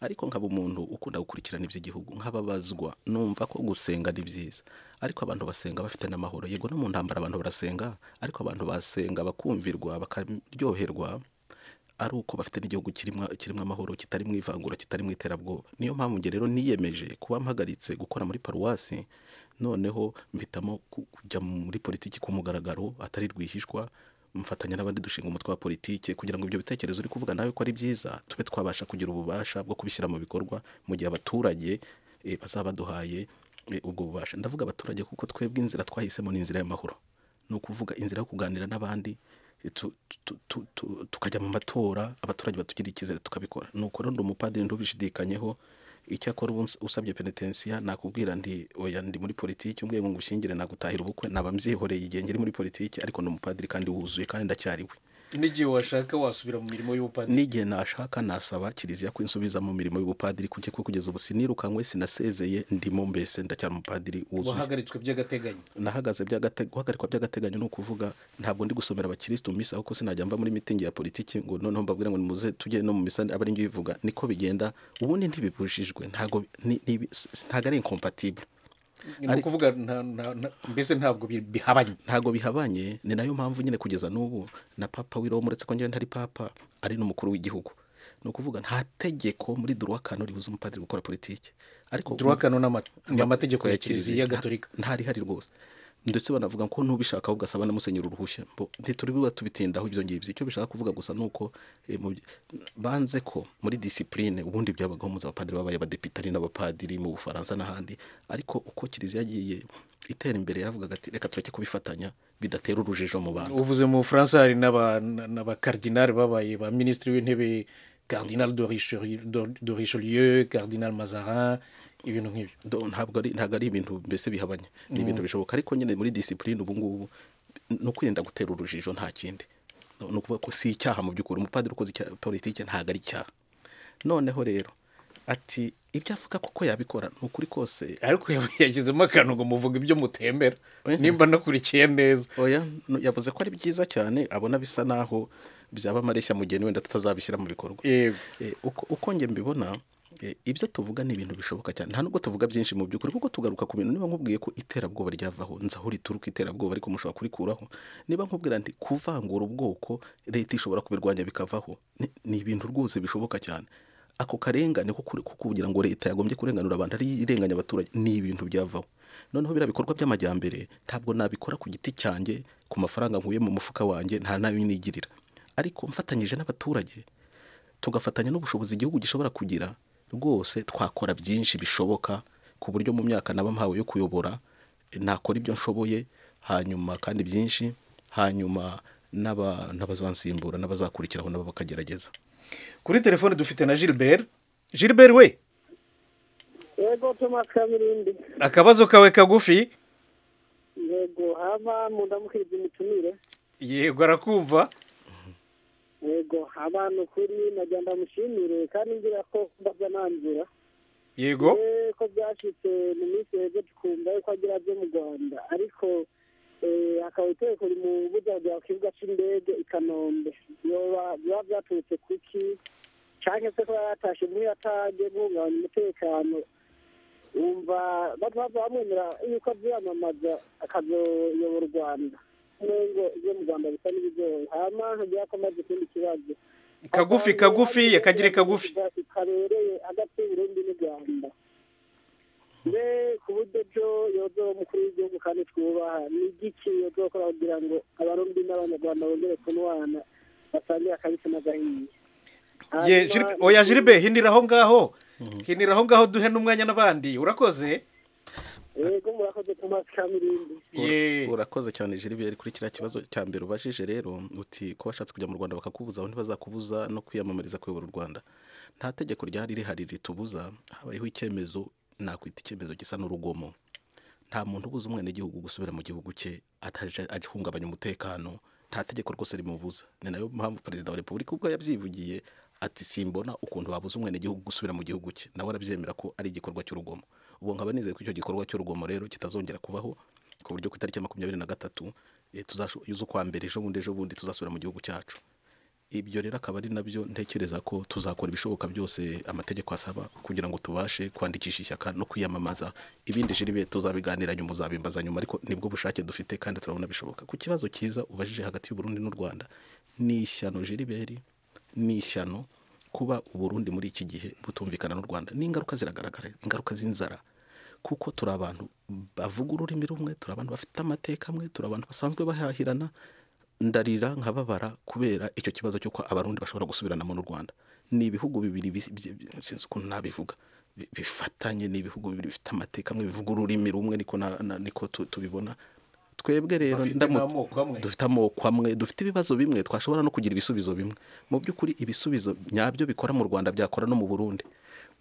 ariko nkaba umuntu ukunda gukurikirana iby'igihugu nk'ababazwa numva ko gusenga ni byiza ariko abantu basenga bafite n'amahoro yego no mu ntambara abantu barasenga ariko abantu basenga bakumvirwa bakaryoherwa ari uko bafite n'igihugu kirimo kirimo amahoro kitari mu ivangura kitari mu iterabwoba niyo mpamvu njye rero niyemeje kuba mpagaritse gukora muri paruwasi noneho mpitamo ku- kujya muri politiki ku mugaragaro atari rwihishwa mfatanya n'abandi dushinga umutwe wa politiki kugira ngo ibyo bitekerezo uri kuvuga nawe ko ari byiza tube twabasha kugira ububasha bwo kubishyira mu bikorwa mu gihe abaturage eh, bazaba baduhaye eh, ubwo bubasha ndavuga abaturage kuko twebwe inzira twahisemo ni inzira y'amahoro ni ukuvuga inzira yo kuganira n'abandi tu- tu- tu- tu- tukajya mu matora abaturage batugirira icyizere tukabikora nuko rero ndi umupadiri ntubishidikanyeho icyakora ubu ns- usabye penetensiya nakubwira nti oya ndi muri politiki umbwiye ngo ngushyingire nagutahira ubukwe naba mbyihoreye igihe ngiri muri politiki ariko ni umupadiri kandi wuzuye kandi ndacyariwe n'igihe washaka wasubira mu mirimo y'ubupadiri n'igihe nashaka nasaba kiliziya ko insubiza mu mirimo y'ubupadiri kuko ko kugeza ubu sinirukankwe sinasezeye ndimo mbese ndacyari umupadiri wuzuye wahagaritswe by'agateganyo nahagaze by'agate- guhagarikwa by'agateganyo ni ukuvuga ntabwo ndi gusomera abakirisitu mu misa kuko sinajya mva muri mitingi ya politiki ngo noneho mbabwira ngo nimuze tujye no mu misa aba ari njye uyivuga niko bigenda ubundi ntibibujijwe ntabwo ni- ni- ntabwo ari incompatible ni ukuvuga nta- nta- nta- mbese ntabwo bi- bihabanye ntabwo bihabanye ni nayo mpamvu nyine kugeza n'ubu na papa w'iroma uretse ko njyewe ntari papa ari n'umukuru w'igihugu ni ukuvuga nta tegeko muri duruwakano ribuza umupadiri gukora politiki ariko durakano ni amategeko ya kiliziya gatolika ntari hari rwose ndetse banavuga ko n'ubishaka ahubwo asaba na musenyeri uruhushya mbo ntituri buba tubitindaho ibyo ngibyo icyo bishaka kuvuga gusa ni uko eh, mu by- banze ko muri disipurine ubundi byabagaho muzi abapadiri babaye abadepitari n'abapadiri mu bufaransa n'ahandi ariko uko kiliziya yagiye itera imbere yaravugaga ati reka tureke kubifatanya bidatera urujijo mu bantu uvuze mu bufaransa hari n'aba- n'abakardinali babaye ba minisitiri w'intebe cardinal de Richelieu- de- de richelieu cardinal mazarin ibintu nk'ibyo Do- ntabwo ari ntabwo ari ibintu mbese bihabanye ni ibintu bishoboka ariko nyine muri disipurine ubu ngubu ni ukwirinda gutera urujijo nta kindi No- ni ukuvuga ko si icyaha mu by'ukuri umupadiri ukoze icyaha politiki ntabwo ari icyaha noneho rero ati ibyo avuga koko yabikora ni ukuri kose ariko yashyizemo akantu ngo muvuga ibyo mutembera nimba nakurikiye neza oya no- yavuze ko ari byiza cyane abona bisa naho byaba amareshya mu gihe wenda tutazabishyira mu bikorwa Yego. Eh, uko uko njye mbibona eh, ibyo tuvuga ni ibintu bishoboka cyane nta nubwo tuvuga byinshi mu by'ukuri kuko tugaruka ku bintu niba nkubwiye ko iterabwoba ryavaho nzi aho rituruka iterabwoba ariko mushobora kurikuraho niba nkubwira nti kuvangura ubwoko leta ishobora kubirwanya bikavaho ni- ni ibintu rwose bishoboka cyane ako karengane ko kuri- ko kugira ngo leta yagombye kurenganura abantu ari irenganya abaturage ni ibintu byavaho noneho biriya bikorwa by'amajyambere ntabwo nabikora ku giti cyanjye ku mafaranga nkuye mu mufuka wanjye nta nayo nigirira ariko mfatanyije n'abaturage tugafatanya n'ubushobozi igihugu gishobora kugira rwose twakora byinshi bishoboka ku buryo mu myaka naba mpawe yo kuyobora eh, nakora ibyo nshoboye hanyuma kandi byinshi hanyuma n'aba- n'abazansimbura n'abazakurikiraho nabo bakagerageza kuri telefone dufite na gilbert gilbert we yego thomas kabirindi akabazo kawe kagufi yego haba mundamukiriza imitumire yego arakumva yego haba ni ukuri najya ndamushimire kandi ngira ko ndabya nangira yego Eh, ko byashyitse mu minsi heza tukumva yuko agira byo mu rwanda ariko hakaba iterekuri mu bujyaga ku kibuga cy'indege i kanombe biba byaturutse kuki cyangwa se kuba yatashe muri atage guhungabanya umutekano wumva bamwemera yuko abyamamaza akazoyobora u rwanda nubwo ibyo mu rwanda bisa n'ibigoye hama hagiye komaze ikindi kibazo kagufi kagufi yakagire kagufi karereye hagati y'uburundi n'u rwanda mbe ku buryo byo yozo umukuru w'igihugu kandi twubaha ni igiki yozokora kugira ngo abarundi n'abanyarwanda bongere kunywana batangire akabisi n'agahiye Ye, Jil- oya jiribe hinira aho ngaho hinira aho ngaho duhe n'umwanya n'abandi urakoze yego murakoze tomasi kamirindi ye urakoze cyane jiribe kuri kiriya kibazo cya mbere ubajije rero uti ko washatse kujya mu rwanda bakakubuza aho ntibazakubuza no kwiyamamariza kuyobora u rwanda nta tegeko ryari rihari ritubuza habayeho icyemezo nakwita icyemezo gisa n'urugomo nta muntu ubuza umwenegihugu gusubira mu gihugu cye ataje ahungabanya umutekano nta tegeko rwose rimubuza ni nayo mpamvu perezida wa repubulika ubwo yabyivugiye ati simbona ukuntu babuza umwenegihugu gusubira mu gihugu cye nawe arabyemera ko ari igikorwa cy'urugomo ubu nkaba nizeye ko icyo gikorwa cy'urugomo rero kitazongera kubaho ku buryo ku itariki ya makumyabiri na gatatu eh, tuzasho- z'ukwa mbere ejo bundi ejo bundi tuzasubira mu gihugu cyacu ibyo rero akaba ari nabyo ntekereza ko tuzakora ibishoboka byose amategeko asaba kugira ngo tubashe kwandikisha ishyaka no kwiyamamaza ibindi jiribe tuzabiganira nyuma uzabimbaza nyuma ariko nibwo bushake dufite kandi turabona bishoboka ku kibazo cyiza ubajije hagati y'uburundi n'u rwanda ni ishyano jiriberi ni ishyano kuba uburundi muri iki gihe butumvikana n'u rwanda n'ingaruka ziragaragara ingaruka z'inzara kuko turi abantu bavuga ururimi rumwe turi abantu bafite amateka amwe turi abantu basanzwe bahahirana ndarira nkababara kubera icyo kibazo cy'uko abarundi bashobora gusubiranamo n'u rwanda ni ibihugu bibiri bis- byi- byi- sinzi ukuntu nabivuga bi- bifatanye ni ibihugu bibiri bifite amateka amwe bivuga ururimi rumwe niko na- na- niko tu- tubibona twebwe rero Bafite ndamutse- n'amoko amwe. dufite amoko amwe dufite ibibazo bimwe twashobora no kugira ibisubizo bimwe mu by'ukuri ibisubizo nyabyo bikora mu rwanda byakora no mu burundi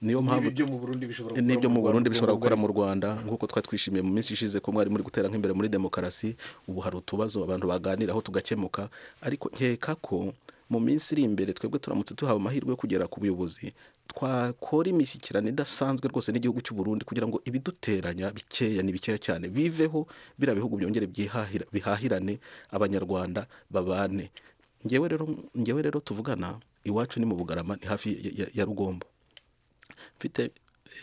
niyo mpamvu n'ibyo mu burundi bishobora gukora n'ibyo mu Rwanda, burundi bishobora ubwo gukora mu rwanda nk'uko twari twishimiye mu minsi ishize ko mwari muri gutera nk'imbere muri demokarasi ubu hari utubazo abantu baganiraho tugakemuka ariko nkeka ko mu minsi iri imbere twebwe turamutse duhawe amahirwe yo kugera ku buyobozi twakora imishyikirano idasanzwe rwose n'igihugu cy'u Burundi kugira ngo ibiduteranya bikeya ni bikeya cyane biveho biriya bihugu byongere byihahira- bihahirane abanyarwanda babane ngewe rero ngewe rero tuvugana iwacu ni mu bugarama ni hafi ya- ya- ya rugombo mfite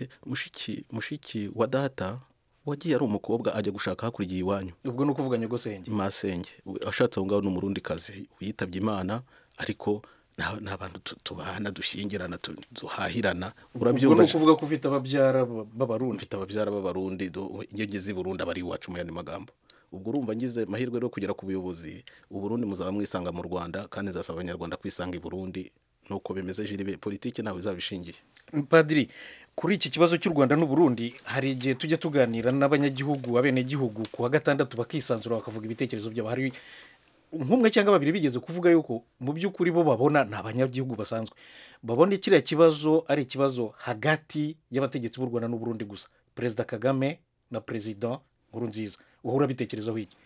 eh, mushiki mushiki wa data wagiye ari umukobwa ajya gushaka hakurikiye iwanyu ubwo ni ukuvuga nyagosenge masenge we- ashatse aho ngaho ni umurundi kazi witabye imana ariko nta- nta bantu tu- tubana dushyingirana tu- duhahirana ubwo ni urabyumva ukuvuga ko ufite ababyara b- b'abarundi mfite ababyara b'abarundi do- iyo ngeze i burundi aba ari iwacu mu yandi magambo ubwo urumva ngize amahirwe rero kugera ku buyobozi uburundi muzaba mwisanga mu rwanda kandi nzasaba abanyarwanda kwisanga i burundi nuko bimeze jiribe politiki ntawe izaba ishingiye padiri kuri iki kibazo cy'u rwanda n'uburundi hari igihe tujya tuganira n'abanyagihugu abenegihugu ku wa gatandatu bakisanzura bakavuga ibitekerezo byabo hari nk'umwe cyangwa babiri bigeze kuvuga yuko mu by'ukuri bo babona ni abanyagihugu basanzwe babona kiriya kibazo ari ikibazo hagati y'abategetsi b'u rwanda n'uburundi gusa perezida kagame na perezida nkuru nziza uhura bitekerezaho iki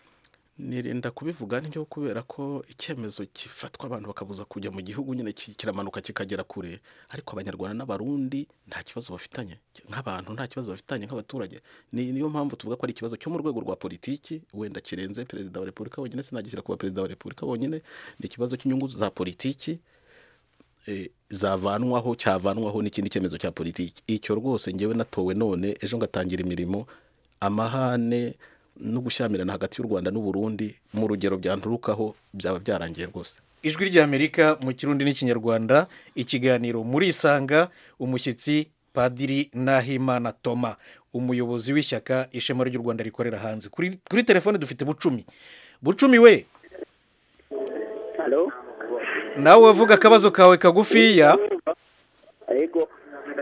nirinda kubivuga ntyo kubera ko icyemezo gifatwa abantu bakabuza kujya mu gihugu nyine ki- kiramanuka kikagera kure ariko abanyarwanda n'abarundi nta kibazo bafitanye nk'abantu nta kibazo bafitanye nk'abaturage Ni- niyo mpamvu tuvuga ko ari ikibazo cyo mu rwego rwa politiki wenda kirenze perezida wa repubulika wenyine sinagishyira kuba perezida wa repubulika wenyine ni ikibazo cy'inyungu za politiki eh, zavanwaho cyavanwaho n'ikindi cyemezo cya politiki icyo rwose ngewe natowe none ejo ngatangira imirimo amahane no gushyamirana hagati y'u rwanda n'uburundi mu rugero byanturukaho byaba byarangiye rwose ijwi ry'amerika mu kirundi n'ikinyarwanda ikiganiro muri isanga umushyitsi padiri nahimana toma umuyobozi w'ishyaka ishema ry'u rwanda rikorera hanze kuri, kuri telefone dufite bucumi bucumi we halo nawe wavuga akabazo kawe kagufiya ariko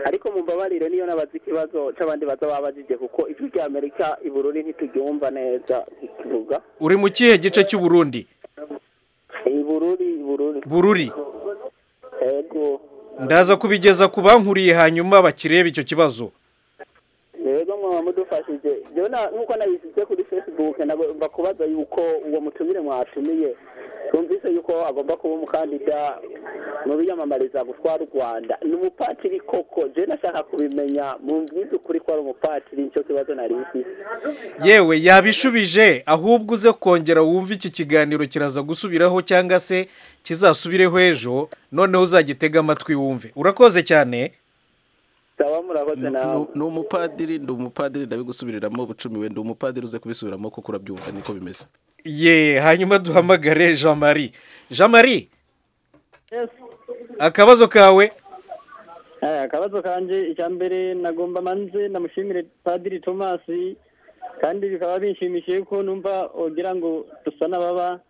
ariko mumbabarire niyo nabaza ikibazo c'abandi baza babajije kuko ijwi rya amerika i burundi ntituryumva neza ikivuga uri mu kihe gice cy'uburundi i bururi i bururi bururi yego ndaza kubigeza ku bankuriye hanyuma bakirebe icyo kibazo rero mwaba mudufashije rero na- nk'uko nabishyize kuri facebook nagomba kubaza yuko uwo mutumire mwatumiye twumvise yuko agomba kuba umukandida mu biyamamariza gutwara u rwanda ni umupatiri koko jewe nashaka kubimenya mu bwiza ukuri ko ari umupatiri nicyo kibazo nari mfite yewe yabishubije ahubwo uze kongera wumve iki kiganiro kiraza gusubiraho cyangwa se kizasubireho ejo noneho uzagitega amatwi wumve urakoze cyane saba murakoze nawe ni umupadiri ndi umupadiri ndabigusubiriramo bucumi we ndi umupadiri uze kubisubiramo kuko urabyumva niko bimeze ye hanyuma duhamagare jean marie jean marie akabazo kawe Eh, akabazo kanje icya mbere nagomba manze namushimire padiri thomas kandi bikaba binshimishije ko numva wogira ngo dusa n'ababa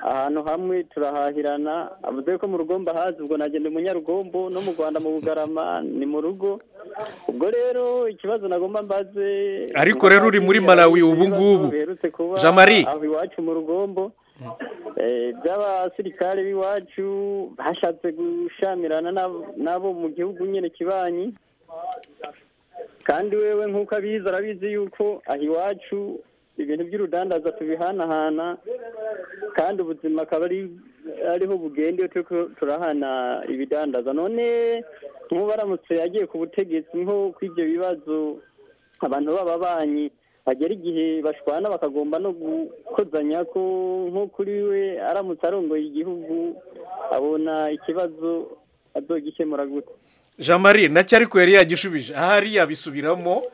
ahantu hamwe turahahirana avuze ko mu rugombo ahazi ubwo nagenda umunyarugombo no mu rwanda mu bugarama ni mu rugo ubwo rero ikibazo nagomba mbaze Ariko rero uri muri Malawi ubu ngubu. biherutse kuba Jean Marie. aho iwacu mu rugombo Eh, by'abasirikare b'iwacu hashatse gushamirana n'abo- n'abo mu gihugu nyine kibanyi kandi wewe nk'uko abizi arabizi yuko aha iwacu ibintu by'urudandaza tubihanahana kandi ubuzima akaba ari ariho bugenda iyo turiko turahana ibidandaza none nk'ubu aramutse yagiye ku butegetsi nko kw'ibyo bibazo abantu b'ababanyi hagera igihe bashwana bakagomba no gukozanya ko nko kuri we aramutse arongoye igihugu abona ikibazo azogikemura gute jean marie nacyo ariko yari yagishubije ahari yabisubiramo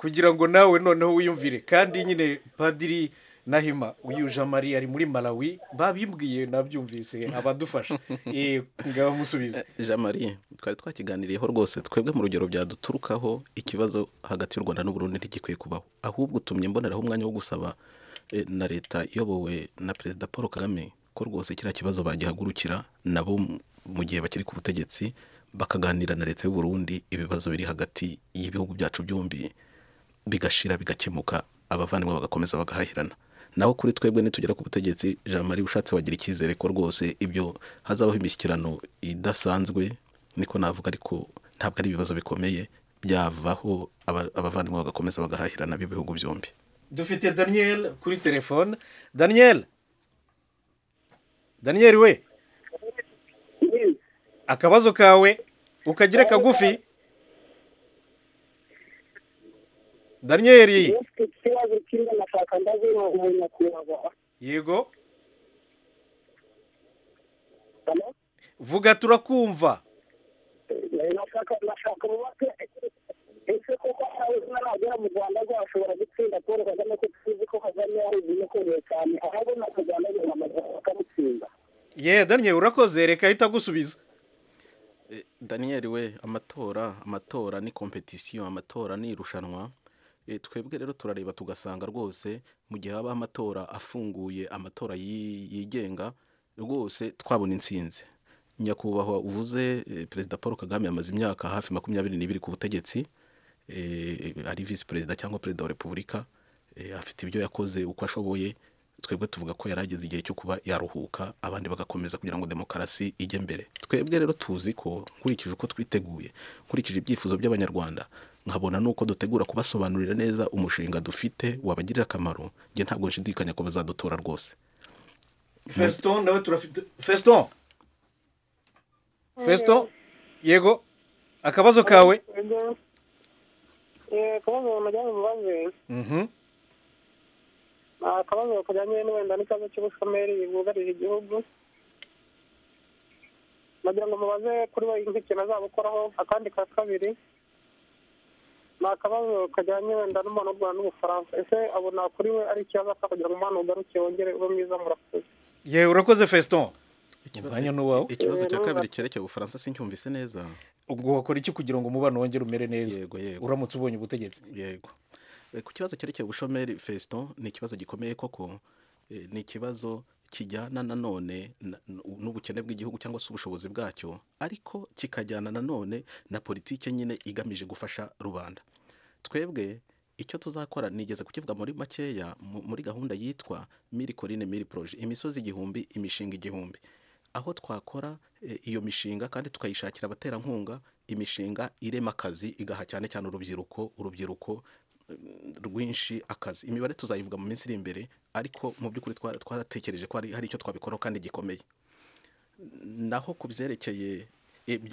kugira ngo nawe noneho wiyumvire kandi nyine padiri nahima uyu jean marie ari muri malawi babimbwiye nabyumvise abadufasha Eh, ngaho musubize jean marie twari twakiganiriyeho rwose twebwe mu rugero byaduturukaho ikibazo hagati y'u rwanda n'uburundi ntigikwiye kubaho ahubwo utumye mboneraho umwanya wo gusaba eh, na leta iyobowe na perezida paul kagame ko rwose kiriya kibazo bagihagurukira nabo mu- mu gihe bakiri ku butegetsi bakaganira na leta y'u Burundi ibibazo biri hagati y'ibihugu byacu byombi bigashira bigakemuka abavandimwe bagakomeza bagahahirana naho kuri twebwe nitugera ku butegetsi jean marie ushatse wagira icyizere ko rwose ibyo hazabaho imishyikirano idasanzwe niko navuga ariko ntabwo ari ibibazo bikomeye byavaho aba- abavandimwe bagakomeza bagahahirana b'ibihugu byombi dufite daniel kuri telefone daniel daniel we akabazo kawe ukagire kagufi daniel ufite ikibazo kirimo nashaka ndabona uwo nyakubahwa yego Hano, vuga turakumva eh, nashaka nashaka mubake ese koko hawuzina nagera mu rwanda rwo ashobora gutsinda paul kagame ko tuzi ko kagame ari igihe ukomeye cyane ahabona u rwanda rwamamaza bakamutsinda ye daniel urakoze reka ahita agusubiza Eh, Daniel we amatora amatora ni kompetisiyo amatora ni irushanwa Eh, twebwe rero turareba tugasanga rwose mu gihe habaho amatora afunguye amatora yi- yigenga rwose twabona intsinzi nyakubahwa uvuze eh, perezida paul kagame yamaze imyaka hafi makumyabiri n'ibiri ku butegetsi eh, ari visi perezida cyangwa perezida wa repubulika eh, afite ibyo yakoze uko ashoboye twebwe tuvuga ko yari ageze igihe cyo kuba yaruhuka abandi bagakomeza kugira ngo demokarasi ijye mbere twebwe rero tuzi ko nkurikije uko twiteguye nkurikije ibyifuzo by'abanyarwanda nkabona nuko dutegura kubasobanurira neza umushinga dufite wabagirira akamaro njye ntabwo nshidikanya ko bazadutora rwose feston nawe turafite feston feston yego akabazo kawe akabazo bamujyanye mubaze Mhm. akabazo kajyanye n'wenda n'ikibazo cy'ubushomeri bwugarije igihugu nagira ngo mubaze kuri we nk'ikintu azabukoraho akandi ka kabiri ni akabazo kajyanye wenda n'umubano w'u rwanda n'ubufaransa ese abona kuri we ari ikibazo aka kugira ngo umubano ugaruke wongere ube mwiza murakoze ye urakoze feston umwanya ni uwawe ikibazo cya Eh, kabiri cyerekeye ubufaransa sincyumvise neza ubwo wakora iki kugira ngo umubano wongere umere neza yego yego uramutse ubonye ubutegetsi yego Eh, ku kibazo cyerekeye ubushomeri feston ni ikibazo gikomeye koko Eh, ni ikibazo kijyana nanone na- n'ubukene bw'igihugu cyangwa se ubushobozi bwacyo ariko kikajyana nanone na politike nyine igamije gufasha rubanda twebwe icyo tuzakora nigeze kukivuga muri makeya mu- muri gahunda yitwa miri korine miri poroje imisozi igihumbi imishinga igihumbi aho twakora eh, iyo mishinga kandi tukayishakira abaterankunga imishinga irema akazi igaha cyane cyane urubyiruko urubyiruko rwinshi akazi imibare tuzayivuga mu minsi iri imbere ariko mu by'ukuri twaratekereje ko hari icyo twabikoraho kandi gikomeye naho ku byerekeye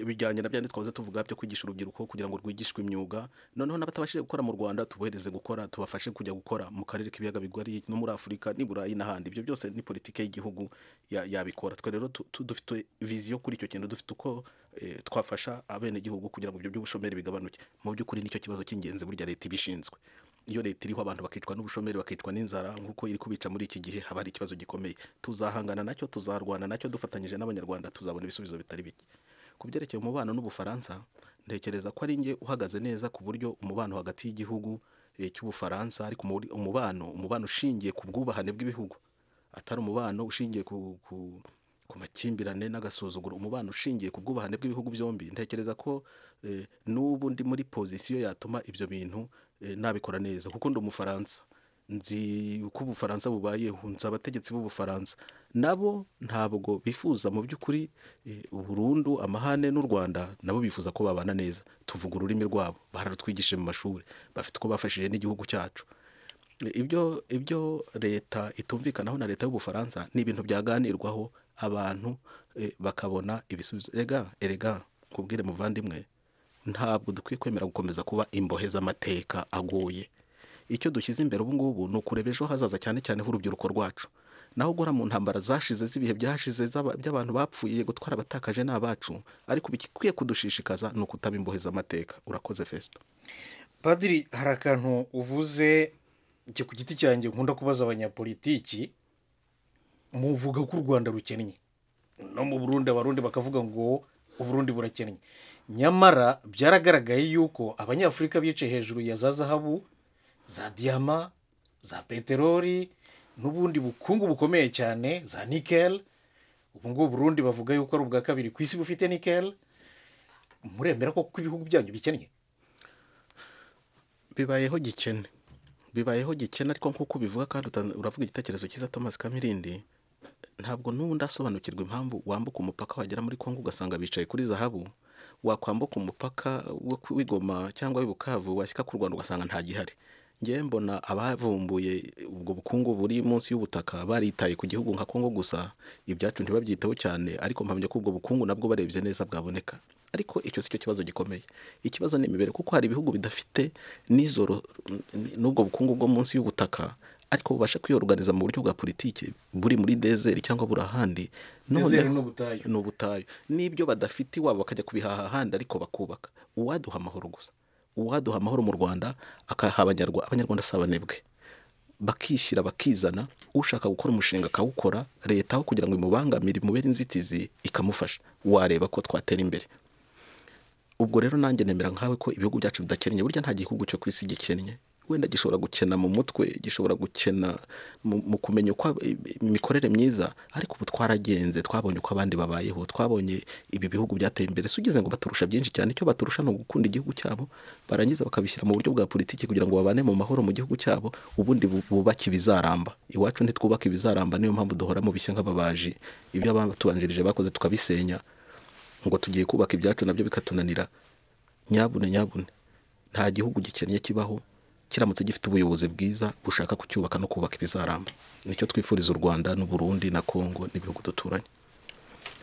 bijyanye na byandi twaze tuvuga byo kwigisha urubyiruko kugira ngo rwigishwe imyuga noneho n'abatabashije gukora mu rwanda tubohereze gukora tubafashe kujya gukora mu karere k'ibiyaga bigari no muri afurika n'i burayi n'ahandi ibyo byose ni politiki y'igihugu yabikora twe rero dufite viziyo kuri icyo kintu dufite uko twafasha abenegihugu kugira ngo ibyo by'ubushomeri bigabanuke mu by'ukuri nicyo kibazo cy'ingenzi burya leta ibishinzwe iyo leta iriho abantu bakicwa n'ubushomeri bakicwa n'inzara nk'uko iri kubica muri iki gihe haba hari ikibazo gikomeye tuzahangana nacyo tuzarwana nacyo dufatanyije n'abanyarwanda tuzabona ibisubizo bitari bike ku byerekeye umubano n'ubufaransa ntekereza ko ari nge uhagaze neza ku buryo umubano hagati y'igihugu cy'ubufaransa ariko umubano umubano ushingiye ku bwubahane bw'ibihugu atari umubano ushingiye ku makimbirane n'agasuzuguro umubano ushingiye ku bwubahane bw'ibihugu byombi ntekereza ko n'ubu ndi muri pozisiyo yatuma ibyo bintu nabikora neza kuko ndi umufaransa nzi uko ubufaransa bubayeho nzi abategetsi b'ubufaransa nabo ntabwo bifuza mu by'ukuri burundu amahane n'u rwanda nabo bifuza ko babana neza tuvuga ururimi rwabo bararutwigishije mu mashuri bafite uko bafashije n'igihugu cyacu ibyo ibyo leta itumvikanaho na leta y'ubufaransa ni ibintu byaganirwaho abantu bakabona ibisubizo erega erega kubwire muvandimwe ntabwo dukwiye kwemera gukomeza kuba imbohe z'amateka agoye icyo dushyize imbere ubu ngubu ni ukureba ejo hazaza cyane cyane h'urubyiruko rwacu naho ugora mu ntambara zashize z'ibihe byashize by'abantu bapfuye gutwara abatakaje ni abacu ariko bikwiye kudushishikaza ni ukutaba imbohe z'amateka urakoze fesita padiri hari akantu uvuze njye ku giti cyanjye nkunda kubaza abanyapolitiki muvuga ko u rwanda rukennye no mu burundi abarundi bakavuga ngo uburundi burakennye nyamara byaragaragaye yuko abanyafurika bicaye hejuru ya za zahabu za diyama za peteroli n'ubundi bukungu bukomeye cyane za nikeli ubu ngubu burundi bavuga yuko ari ubwa kabiri ku isi bufite nikeli muremera ko ibihugu byanyu bikennye bibayeho gikene bibayeho gikene ariko nk'uko ubivuga kandi uravuga igitekerezo cyiza thomas kamirindi ntabwo n'ubundi asobanukirwa impamvu wambuka umupaka wagera muri kongo ugasanga bicaye kuri zahabu wakwambuka umupaka w'igoma cyangwa w'ibukavu washyika ku rwanda ugasanga ntagihari ngewe mbona abavumbuye ubwo bukungu buri munsi y'ubutaka baritaye ku gihugu nka kongo gusa ibyacu ntibabyiteho cyane ariko mpamya ko ubwo bukungu nabwo barebye neza bwaboneka ariko icyo si cyo kibazo gikomeye ikibazo ni imibere kuko hari ibihugu bidafite n'izoro n'ubwo bukungu bwo munsi y'ubutaka ariko bubasha kwiyoruganiza mu buryo bwa politiki buri muri dezeri cyangwa buri ahandi ni ubutayu n'ibyo badafite iwabo bakajya kubihaha ahandi ariko bakubaka uwaduha amahoro gusa uwaduha amahoro mu rwanda akaha abanyarwanda abanyarwanda si abanebwe bakishyira bakizana ushaka gukora umushinga akawukora leta aho kugira ngo imubangamire imubere inzitizi ikamufasha wareba ko twatera imbere ubwo rero nanjye nemera nkawe ko ibihugu byacu bidakennye burya nta gihugu cyo ku isi gikennye wenda gishobora gukena mu mutwe gishobora gukena mu kumenya uko imikorere myiza ariko ubu twaragenze twabonye uko abandi babayeho twabonye ibi bihugu byateye imbere si ugeze ngo baturusha byinshi cyane icyo baturusha ni ugukunda igihugu cyabo barangiza bakabishyira mu buryo bwa politiki kugira ngo babane mu mahoro mu gihugu cyabo ubundi bubake ibizaramba iwacu ntitwubake ibizaramba niyo mpamvu duhora mu bishya nk'ababaji ibyo abatubanjirije bakoze tukabisenya ngo tugiye kubaka ibyacu nabyo bikatunanira nyabune nyabune nta gihugu gikennye kibaho kiramutse gifite ubuyobozi bwiza bushaka kucyubaka no kubaka ibizaramba nicyo twifuriza u rwanda n'uburundi na kongo n'ibihugu duturanye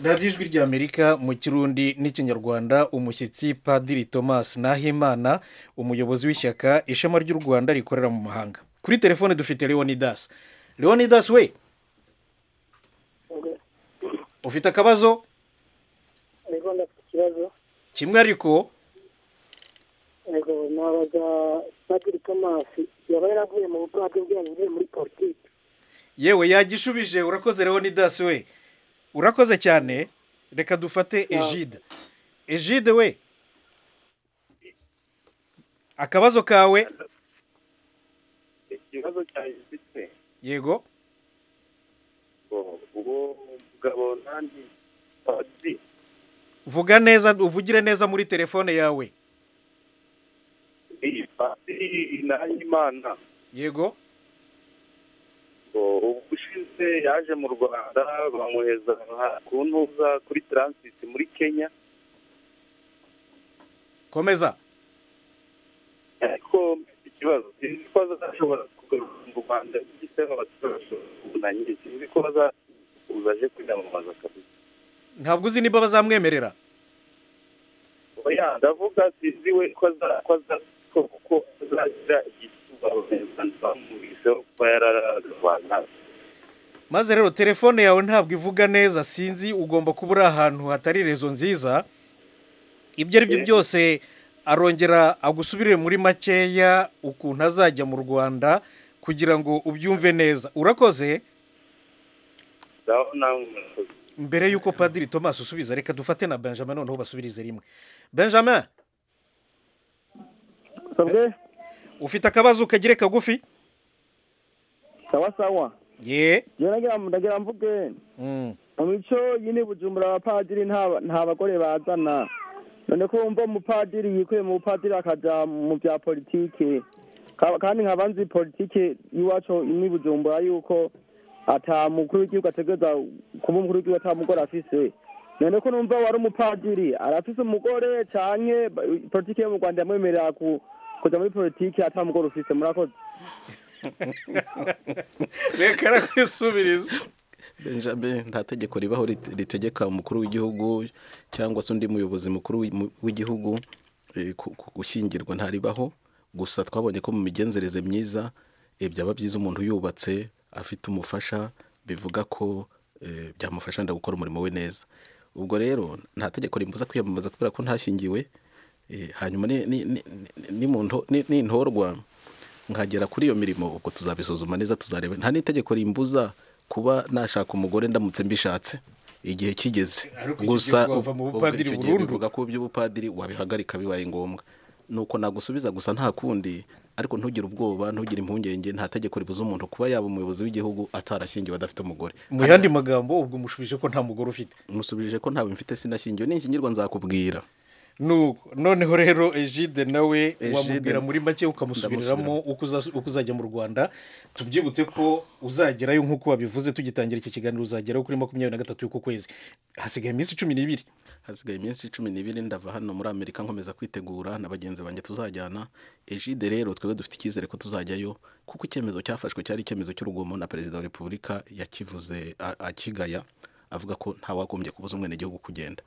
radiyo ijwi ry'amerika mu kirundi n'ikinyarwanda umushyitsi padiri thomas nahimana umuyobozi w'ishyaka ishema ry'u rwanda rikorera mu mahanga kuri telefone dufite leonidas leonidas we ufite akabazo kimwe ariko padiri tomasi yaba yaravuye mu bwato bwe yanyuze muri politiki yewe yagishubije urakoze leonidas we urakoze cyane reka dufate ejide ejide we akabazo kawe ikibazo cyanjye mfite yego uwo mugabo nandi padiri vuga neza uvugire neza muri telefone yawe padiri nahimana yego ubushize yaje mu rwanda bamuheza ku ntuza kuri taransiti muri kenya komeza ariko mfite kibazo sinzi ko bazashobora kugaruka mu rwanda n'igitego abaturage ubunanye sinzi ko bazakuza aje kwiyamamaza kabisa ntabwo uzi niba bazamwemerera oya ndavuga sinzi we ko aza- ko aza- ko- ko azagira igituba abanyarwanda bamwumviseho kuba yararaga rwanda maze rero telefone yawe ntabwo ivuga neza sinzi ugomba kuba uri ahantu hatari rezo nziza ibyo ari byo byose arongera agusubirire muri makeya ukuntu azajya mu rwanda kugira ngo ubyumve neza urakoze ngaho nawe murakoze mbere y'uko padiri thomas usubiza reka dufate na benjamin noneho basubirize rimwe benjamin ufite akabazo kagere kagufi sawa sawa ye njyewe nagira ndagira mvuge Mm. mu mico yine bujumbura abapadiri nta nta bagore bazana none ko wumva umupadiri yikuye mu bupadiri akaja mu bya politike Ka- kandi nkaba nzi politike y'iwacu imwe i bujumbura yuko ata mukuru w'igihugu ategereza kuba umukuru w'igihugu ata mugore afise none ko numva wari umupadiri arafise umugore canke ba- politike yo mu rwanda yamwemerera ku- kuja muri politike ata mugore ufise murakoze reka rakwisubiriza benjamin nta tegeko ribaho rit- ritegeka umukuru w'igihugu cyangwa se undi muyobozi mukuru w'i- mu- w'igihugu eh, ku- ku- gushyingirwa ntaribaho gusa twabonye ko mu migenzereze myiza eh, byaba byiza umuntu yubatse afite umufasha bivuga ko eh, byamufasha wenda gukora umurimo we neza ubwo rero nta tegeko rimubuza kwiyamamaza kubera ko ntashyingiwe eh, hanyuma ni- ni- ni- ni- ni mu nto- ni- nintorwa nkagera kuri iyo mirimo ubwo tuzabisuzuma neza tuzareba nta n'itegeko rimbuza kuba nashaka umugore ndamutse mbishatse igihe kigeze Ariko icyo gusa gihe wava mu ubwo bupadiri icyo gihe burundu. bivuga ko by'ubupadiri wabihagarika bibaye ngombwa nuko nagusubiza gusa nta kundi ariko ntugire ubwoba ntugire impungenge nta tegeko ribuza umuntu kuba yaba umuyobozi w'igihugu atarashyingiwe adafite umugore mu yandi magambo ubwo umushubije ko nta mugore ufite musubije ko ntawe mfite sinashingiwe ninshyingirwa nzakubwira nuko noneho rero ejide nawe Egide- wamubwira muri make ukamusubiriramo uko uza- uko uzajya mu rwanda tubyibutse ko uzagerayo nk'uko wabivuze tugitangira iki kiganiro uzagerayo kuri makumyabiri na gatatu y'uku kwezi hasigaye iminsi cumi n'ibiri hasigaye iminsi cumi n'ibiri ndava hano muri amerika nkomeza kwitegura na bagenzi banjye tuzajyana ejide rero twebwe dufite icyizere ko tuzajyayo kuko icyemezo cyafashwe cyari icyemezo cy'urugomo na perezida wa repubulika yakivuze a- akigaya avuga ko ntawagombye kubuza umwenegihugu kugenda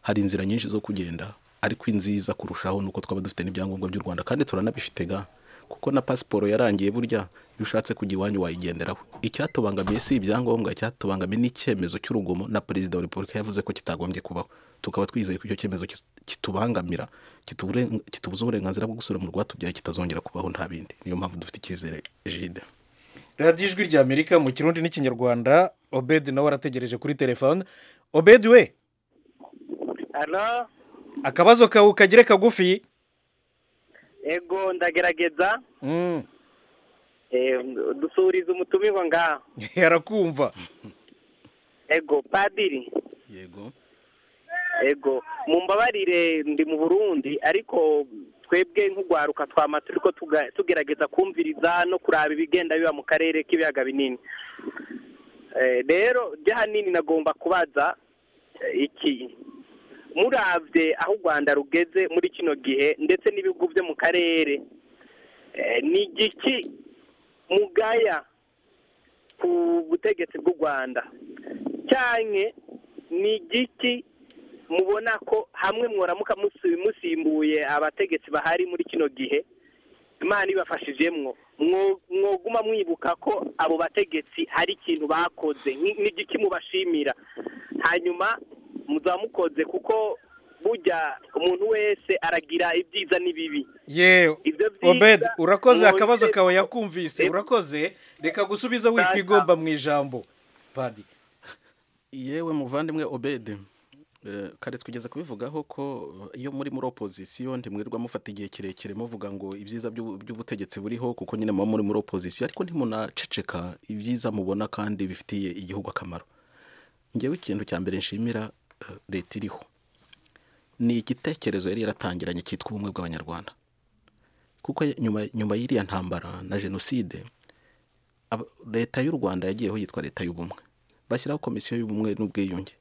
hari inzira nyinshi zo kugenda ariko inziza kurushaho ni uko twaba dufite n'ibyangombwa by'u rwanda kandi turanabifite ga kuko na pasiporo yarangiye burya iyo ushatse kujya iwanyu wayigenderaho icyatubangamiye si ibyangombwa icyatubangamiye ni icyemezo cy'urugomo na perezida wa repubulika yavuze ko kitagombye kubaho tukaba twizeye ko icyo cyemezo kis- kitubangamira kitubure- kitubuza uburenganzira bwo gusubira mu rwatubyaye kitazongera kubaho nta bindi niyo mpamvu dufite icyizere jide radiyo ijwi rya amerika mu kirundi n'ikinyarwanda obedi nawe arategereje kuri telefone obedi we hano akabazo kawe kagere kagufi ego ndagerageza Mm, Eh, dusuriza umutumirwa ngaha arakumva ego padiri yego ego mumbabarire ndi mu burundi ariko twebwe nk'ugwaruka twama turi ko tuga- tugerageza kumviriza no kuraba ibigenda biba mu karere k'ibiyaga binini Eh, rero by'ahanini nagomba kubaza eh, iki murabye aho u rwanda rugeze muri kino gihe ndetse n'ibihugu byo mu karere eh, ni igiki mugaya ku butegetsi bw'u rwanda cyane ni igiki mubona ko hamwe mworamuka musi- musimbuye abategetsi bahari muri kino gihe imana ibafashijemwo Mwo- mwoguma mwibuka ko abo bategetsi hari ikintu bakoze Ni- ni igiki mubashimira hanyuma muzaba mukoze kuko burya umuntu wese aragira ibyiza n'ibibi yewe ibyo obedi urakoze mwongere- akabazo kawe yakumvise urakoze reka gusubiza wikwigomba mu ijambo padi yewe muvandimwe obede eh, kare twigeze kubivugaho ko eh, iyo muri muri opozisiyo ntimwirirwa mufata igihe kirekire muvuga ngo ibyiza by'ubu- by'ubutegetsi buriho kuko nyine muba muri muri opozisiyo ariko ntimunaceceka ibyiza mubona kandi bifitiye igihugu akamaro ngewe ikintu cya mbere nshimira eh, leta iriho ni igitekerezo yari yaratangiranye cyitwa ubumwe bw'abanyarwanda kuko nyuma nyuma y'iriya ntambara na jenoside aba- leta y'u rwanda yagiyeho yitwa leta y'ubumwe bashyiraho komisiyo y'ubumwe n'ubwiyunge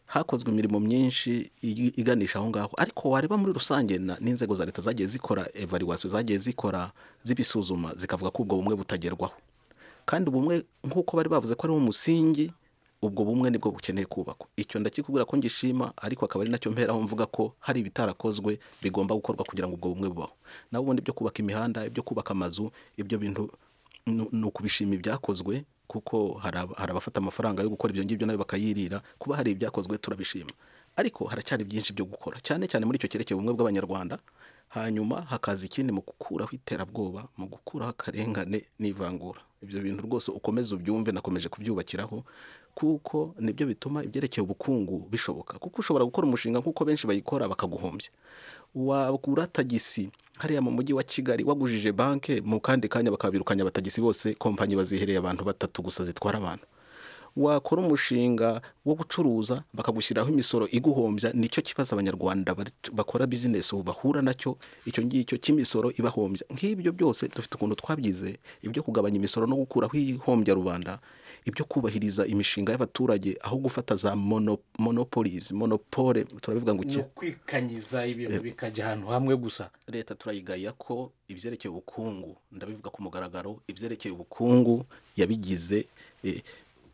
hakozwe imirimo myinshi igi- iganisha aho ngaho ariko wareba muri rusange na- n'inzego za leta zagiye zikora evaluation zagiye zikora zibisuzuma zikavuga ko ubwo bumwe butagerwaho kandi ubumwe nk'uko bari bavuze ko ari umusingi ubwo bumwe nibwo bukeneye kubakwa icyo ndakikubwira ko ngishima ariko akaba ari nacyo mperaho mvuga ko hari ibitarakozwe bigomba gukorwa kugira ngo ubwo bumwe bubaho naho ubundi ibyo kubaka imihanda ibyo kubaka amazu ibyo bintu ni ni ukubishima ibyakozwe kuko hari aba- hari abafata amafaranga yo gukora ibyo ngibyo nayo bakayirira kuba hari ibyakozwe turabishima ariko haracyari byinshi byo gukora cyane cyane muri icyo cyerekeye ubumwe bw'abanyarwanda hanyuma hakaza ikindi mu gukuraho iterabwoba mu gukuraho akarengane n'ivangura ibyo bintu rwose ukomeze ubyumve nakomeje kubyubakiraho kuko nibyo bituma ibyerekeye ubukungu bishoboka kuko ushobora gukora umushinga nk'uko benshi bayikora bakaguhombya wagura tagisi hariya mu mujyi wa kigali wagujije banki mu kandi kanya bakabirukanya abatagisi bose kompanyi bazihereye abantu batatu gusa zitwara abantu wakora umushinga wo gucuruza bakagushyiriraho imisoro iguhombya nicyo kibazo abanyarwanda bari- bakora bizinesi ubu bahura nacyo icyo ngicyo cy'imisoro ibahombya nk'ibyo byose dufite ukuntu twabyize ibyo kugabanya imisoro no gukuraho ihombya rubanda ibyo kubahiriza imishinga y'abaturage aho gufata za mono, monopolies monopole turabivuga ngo ni iki ukwikanyiza ibintu bikajya ahantu hamwe gusa leta turayigaya ko ibyerekeye ubukungu ndabivuga ku mugaragaro ibyerekeye ubukungu yabigize eh, eh,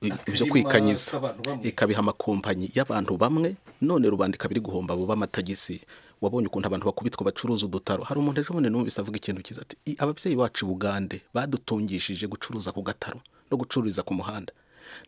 ibyo Akarima kwikanyiza k'abantu bamwe. ikabiha amakompanyi y'abantu bamwe none rubanda ikaba iri guhomba abo b'amatagisi wabonye ukuntu abantu bakubitwa bacuruza udutaro hari umuntu ejo bundi numvise avuga ikintu cyiza ati "I- ababyeyi bacu i bugande badutungishije gucuruza ku gataro no gucururiza ku muhanda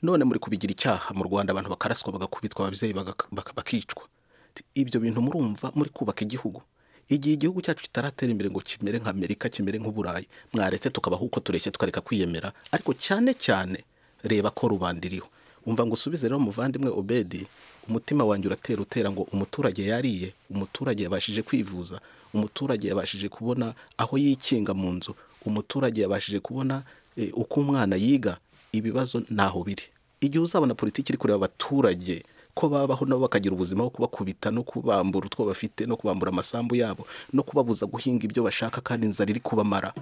none muri kubigira icyaha mu rwanda abantu bakaraswa bagakubitwa ababyeyi bagak- bak- bakicwa Ati, ibyo bintu murumva muri kubaka igihugu igihe igihugu cyacu kitaratera imbere ngo kimere nka amerika kimere nk'uburayi mwaretse tukabaho uko tureshye tukareka kwiyemera ariko cyane cyane reba ko rubanda iriho umva ngo usubize rero umuvandimwe obedi umutima wanjye uratera utera ngo umuturage yariye umuturage yabashije kwivuza umuturage yabashije kubona aho yikinga mu nzu umuturage yabashije kubona eh, uko umwana yiga ibibazo ntaho biri igihe uzabona politiki iri kureba abaturage ko babaho nabo bakagira ubuzima bwo kubakubita no kubambura utwo bafite no kubambura amasambu yabo no kubabuza guhinga ibyo bashaka kandi inzara iri kubamara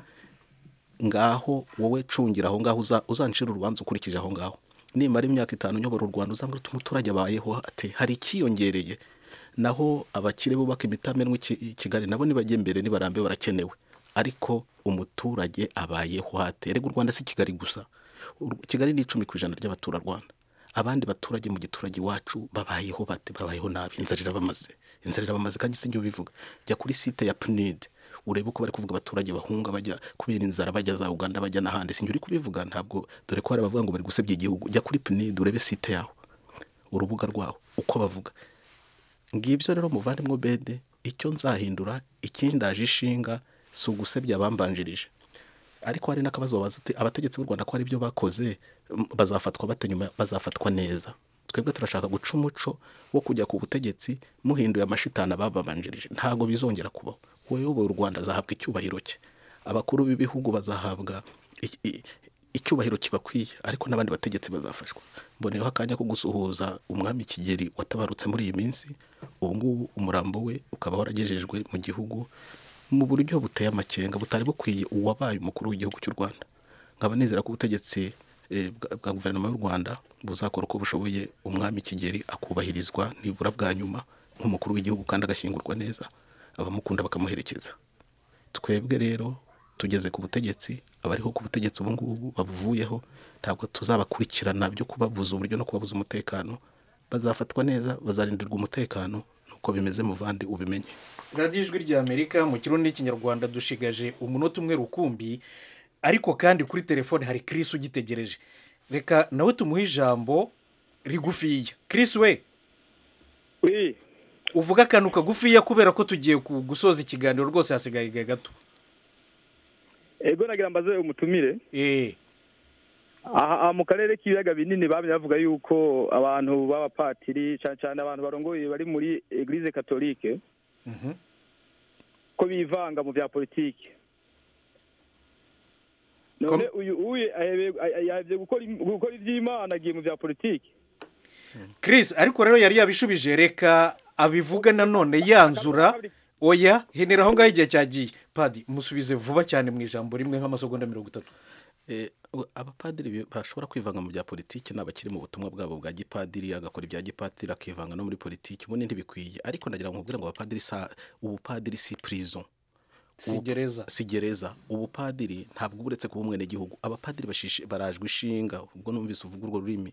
ngaho wowe cungira aho ngaho uza- uzancira urubanza ukurikije aho ngaho nimara imyaka itanu uyobora u rwanda uzambwira uti umuturage abayeho ate hari ikiyongereye naho abakire bubaka imitamenwa i Ki- i kigali nabo nibajya imbere nibarambe barakenewe ariko umuturage abayeho ate rega u rwanda si kigali gusa U- kigali ni icumi ku ijana ry'abaturarwanda abandi baturage mu giturage iwacu babayeho bate babayeho nabi inzara irabamaze inzara irabamaze kandi si njye ubivuga jya kuri site ya punide urebe uko bari kuvuga abaturage bahunga bajya kubera inzara bajya za uganda bajya n'ahandi si njye uri kubivuga ntabwo dore ko hari abavuga ngo bari gusebya igihugu jya kuri punide urebe site yaho urubuga rwaho uko bavuga ngibyo rero muvandimwe bede icyo nzahindura ikindaje ishinga si ugusebya abambanjirije ariko hari n'akabazo wabaza uti abategetsi b'u rwanda ko hari ibyo bakoze m- bazafatwa bate nyuma bazafatwa neza twebwe turashaka guca umuco wo kujya ku butegetsi muhinduye amashitani abababanjirije ntabwo bizongera kubaho uwayoboye u rwanda azahabwa icyubahiro cye abakuru b'ibihugu bazahabwa i- i- icyubahiro kibakwiye ariko n'abandi bategetsi bazafashwa mboneyeho akanya ko gusuhuza umwami kigeri watabarutse muri iyi minsi ubu ngubu umurambo we ukaba waragejejwe mu gihugu mu buryo buteye amakenga butari bukwiye uwabaye umukuru w'igihugu cy'u rwanda nkaba nizera ko ubutegetsi eh, bwa- bwa guverinoma y'u rwanda buzakora uko bushoboye umwami kigeri akubahirizwa nibura bwa nyuma nk'umukuru w'igihugu kandi agashyingurwa neza abamukunda bakamuherekeza twebwe rero tugeze ku butegetsi abariho ku butegetsi ubu ngubu babuvuyeho ntabwo tuzabakurikirana byo kubabuza uburyo no kubabuza umutekano bazafatwa neza bazarindirwa umutekano nuko bimeze muvandi ubimenye radiyo ijwi ry'amerika mu kirundi n'ikinyarwanda dushigaje umunota umwe rukumbi ariko kandi kuri telefone hari kirisi ugitegereje reka nawe tumuhe ijambo rigufiya kirisi we uvuga akantu kagufiya kubera ko tugiye ku- gusoza ikiganiro rwose hasigaye igihe gato ego nagira mbaze umutumire aha aha mu karere k'ibiyaga binini bamye bavuga yuko abantu b'abapatiri cyane cyane abantu barongoye bari muri eglise katolike ko bivanga mu bya politiki none uyu uye ahebe- ah- ah- yahabye gukora im- gukora iby'imana agiye mu bya politiki kirisi ariko rero yari yabishubije reka abivuga nanone yanzura oya henera aho ngaho igihe cyagiye padi musubize vuba cyane mu ijambo rimwe nk'amasegonda mirongo itatu abapadiri bashobora kwivanga mu bya politiki ni abakiri mu butumwa bwabo bwa gipadiri agakora ibya gipadiri akivanga no muri politiki ubundi ntibikwiye ariko ndagira ngo mubwire ngo abapadiri sa ubupadiri si prison Si gereza. si gereza ubupadiri ntabwo uba uretse kuba umwenegihugu abapadiri bashishi- barajwe ishinga ubwo numvise uvuga urwo rurimi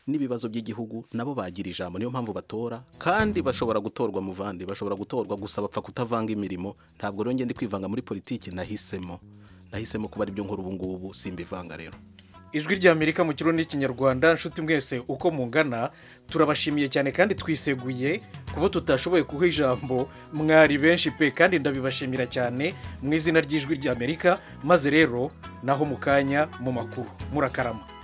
n'ibibazo by'igihugu nabo bagira ijambo niyo mpamvu batora kandi bashobora gutorwa muvandi bashobora gutorwa gusa bapfa kutavanga imirimo ntabwo rero ngende kwivanga muri politiki nahisemo nahisemo kuba aribyo nkora ubu ngubu simbivanga rero ijwi ry'amerika mu kirundi n'ikinyarwanda nshuti mwese uko mungana turabashimiye cyane kandi twiseguye kuba tutashoboye kuha ijambo mwari benshi pe kandi ndabibashimira cyane mu izina ry'ijwi ry'amerika maze rero naho mu kanya mu makuru murakarama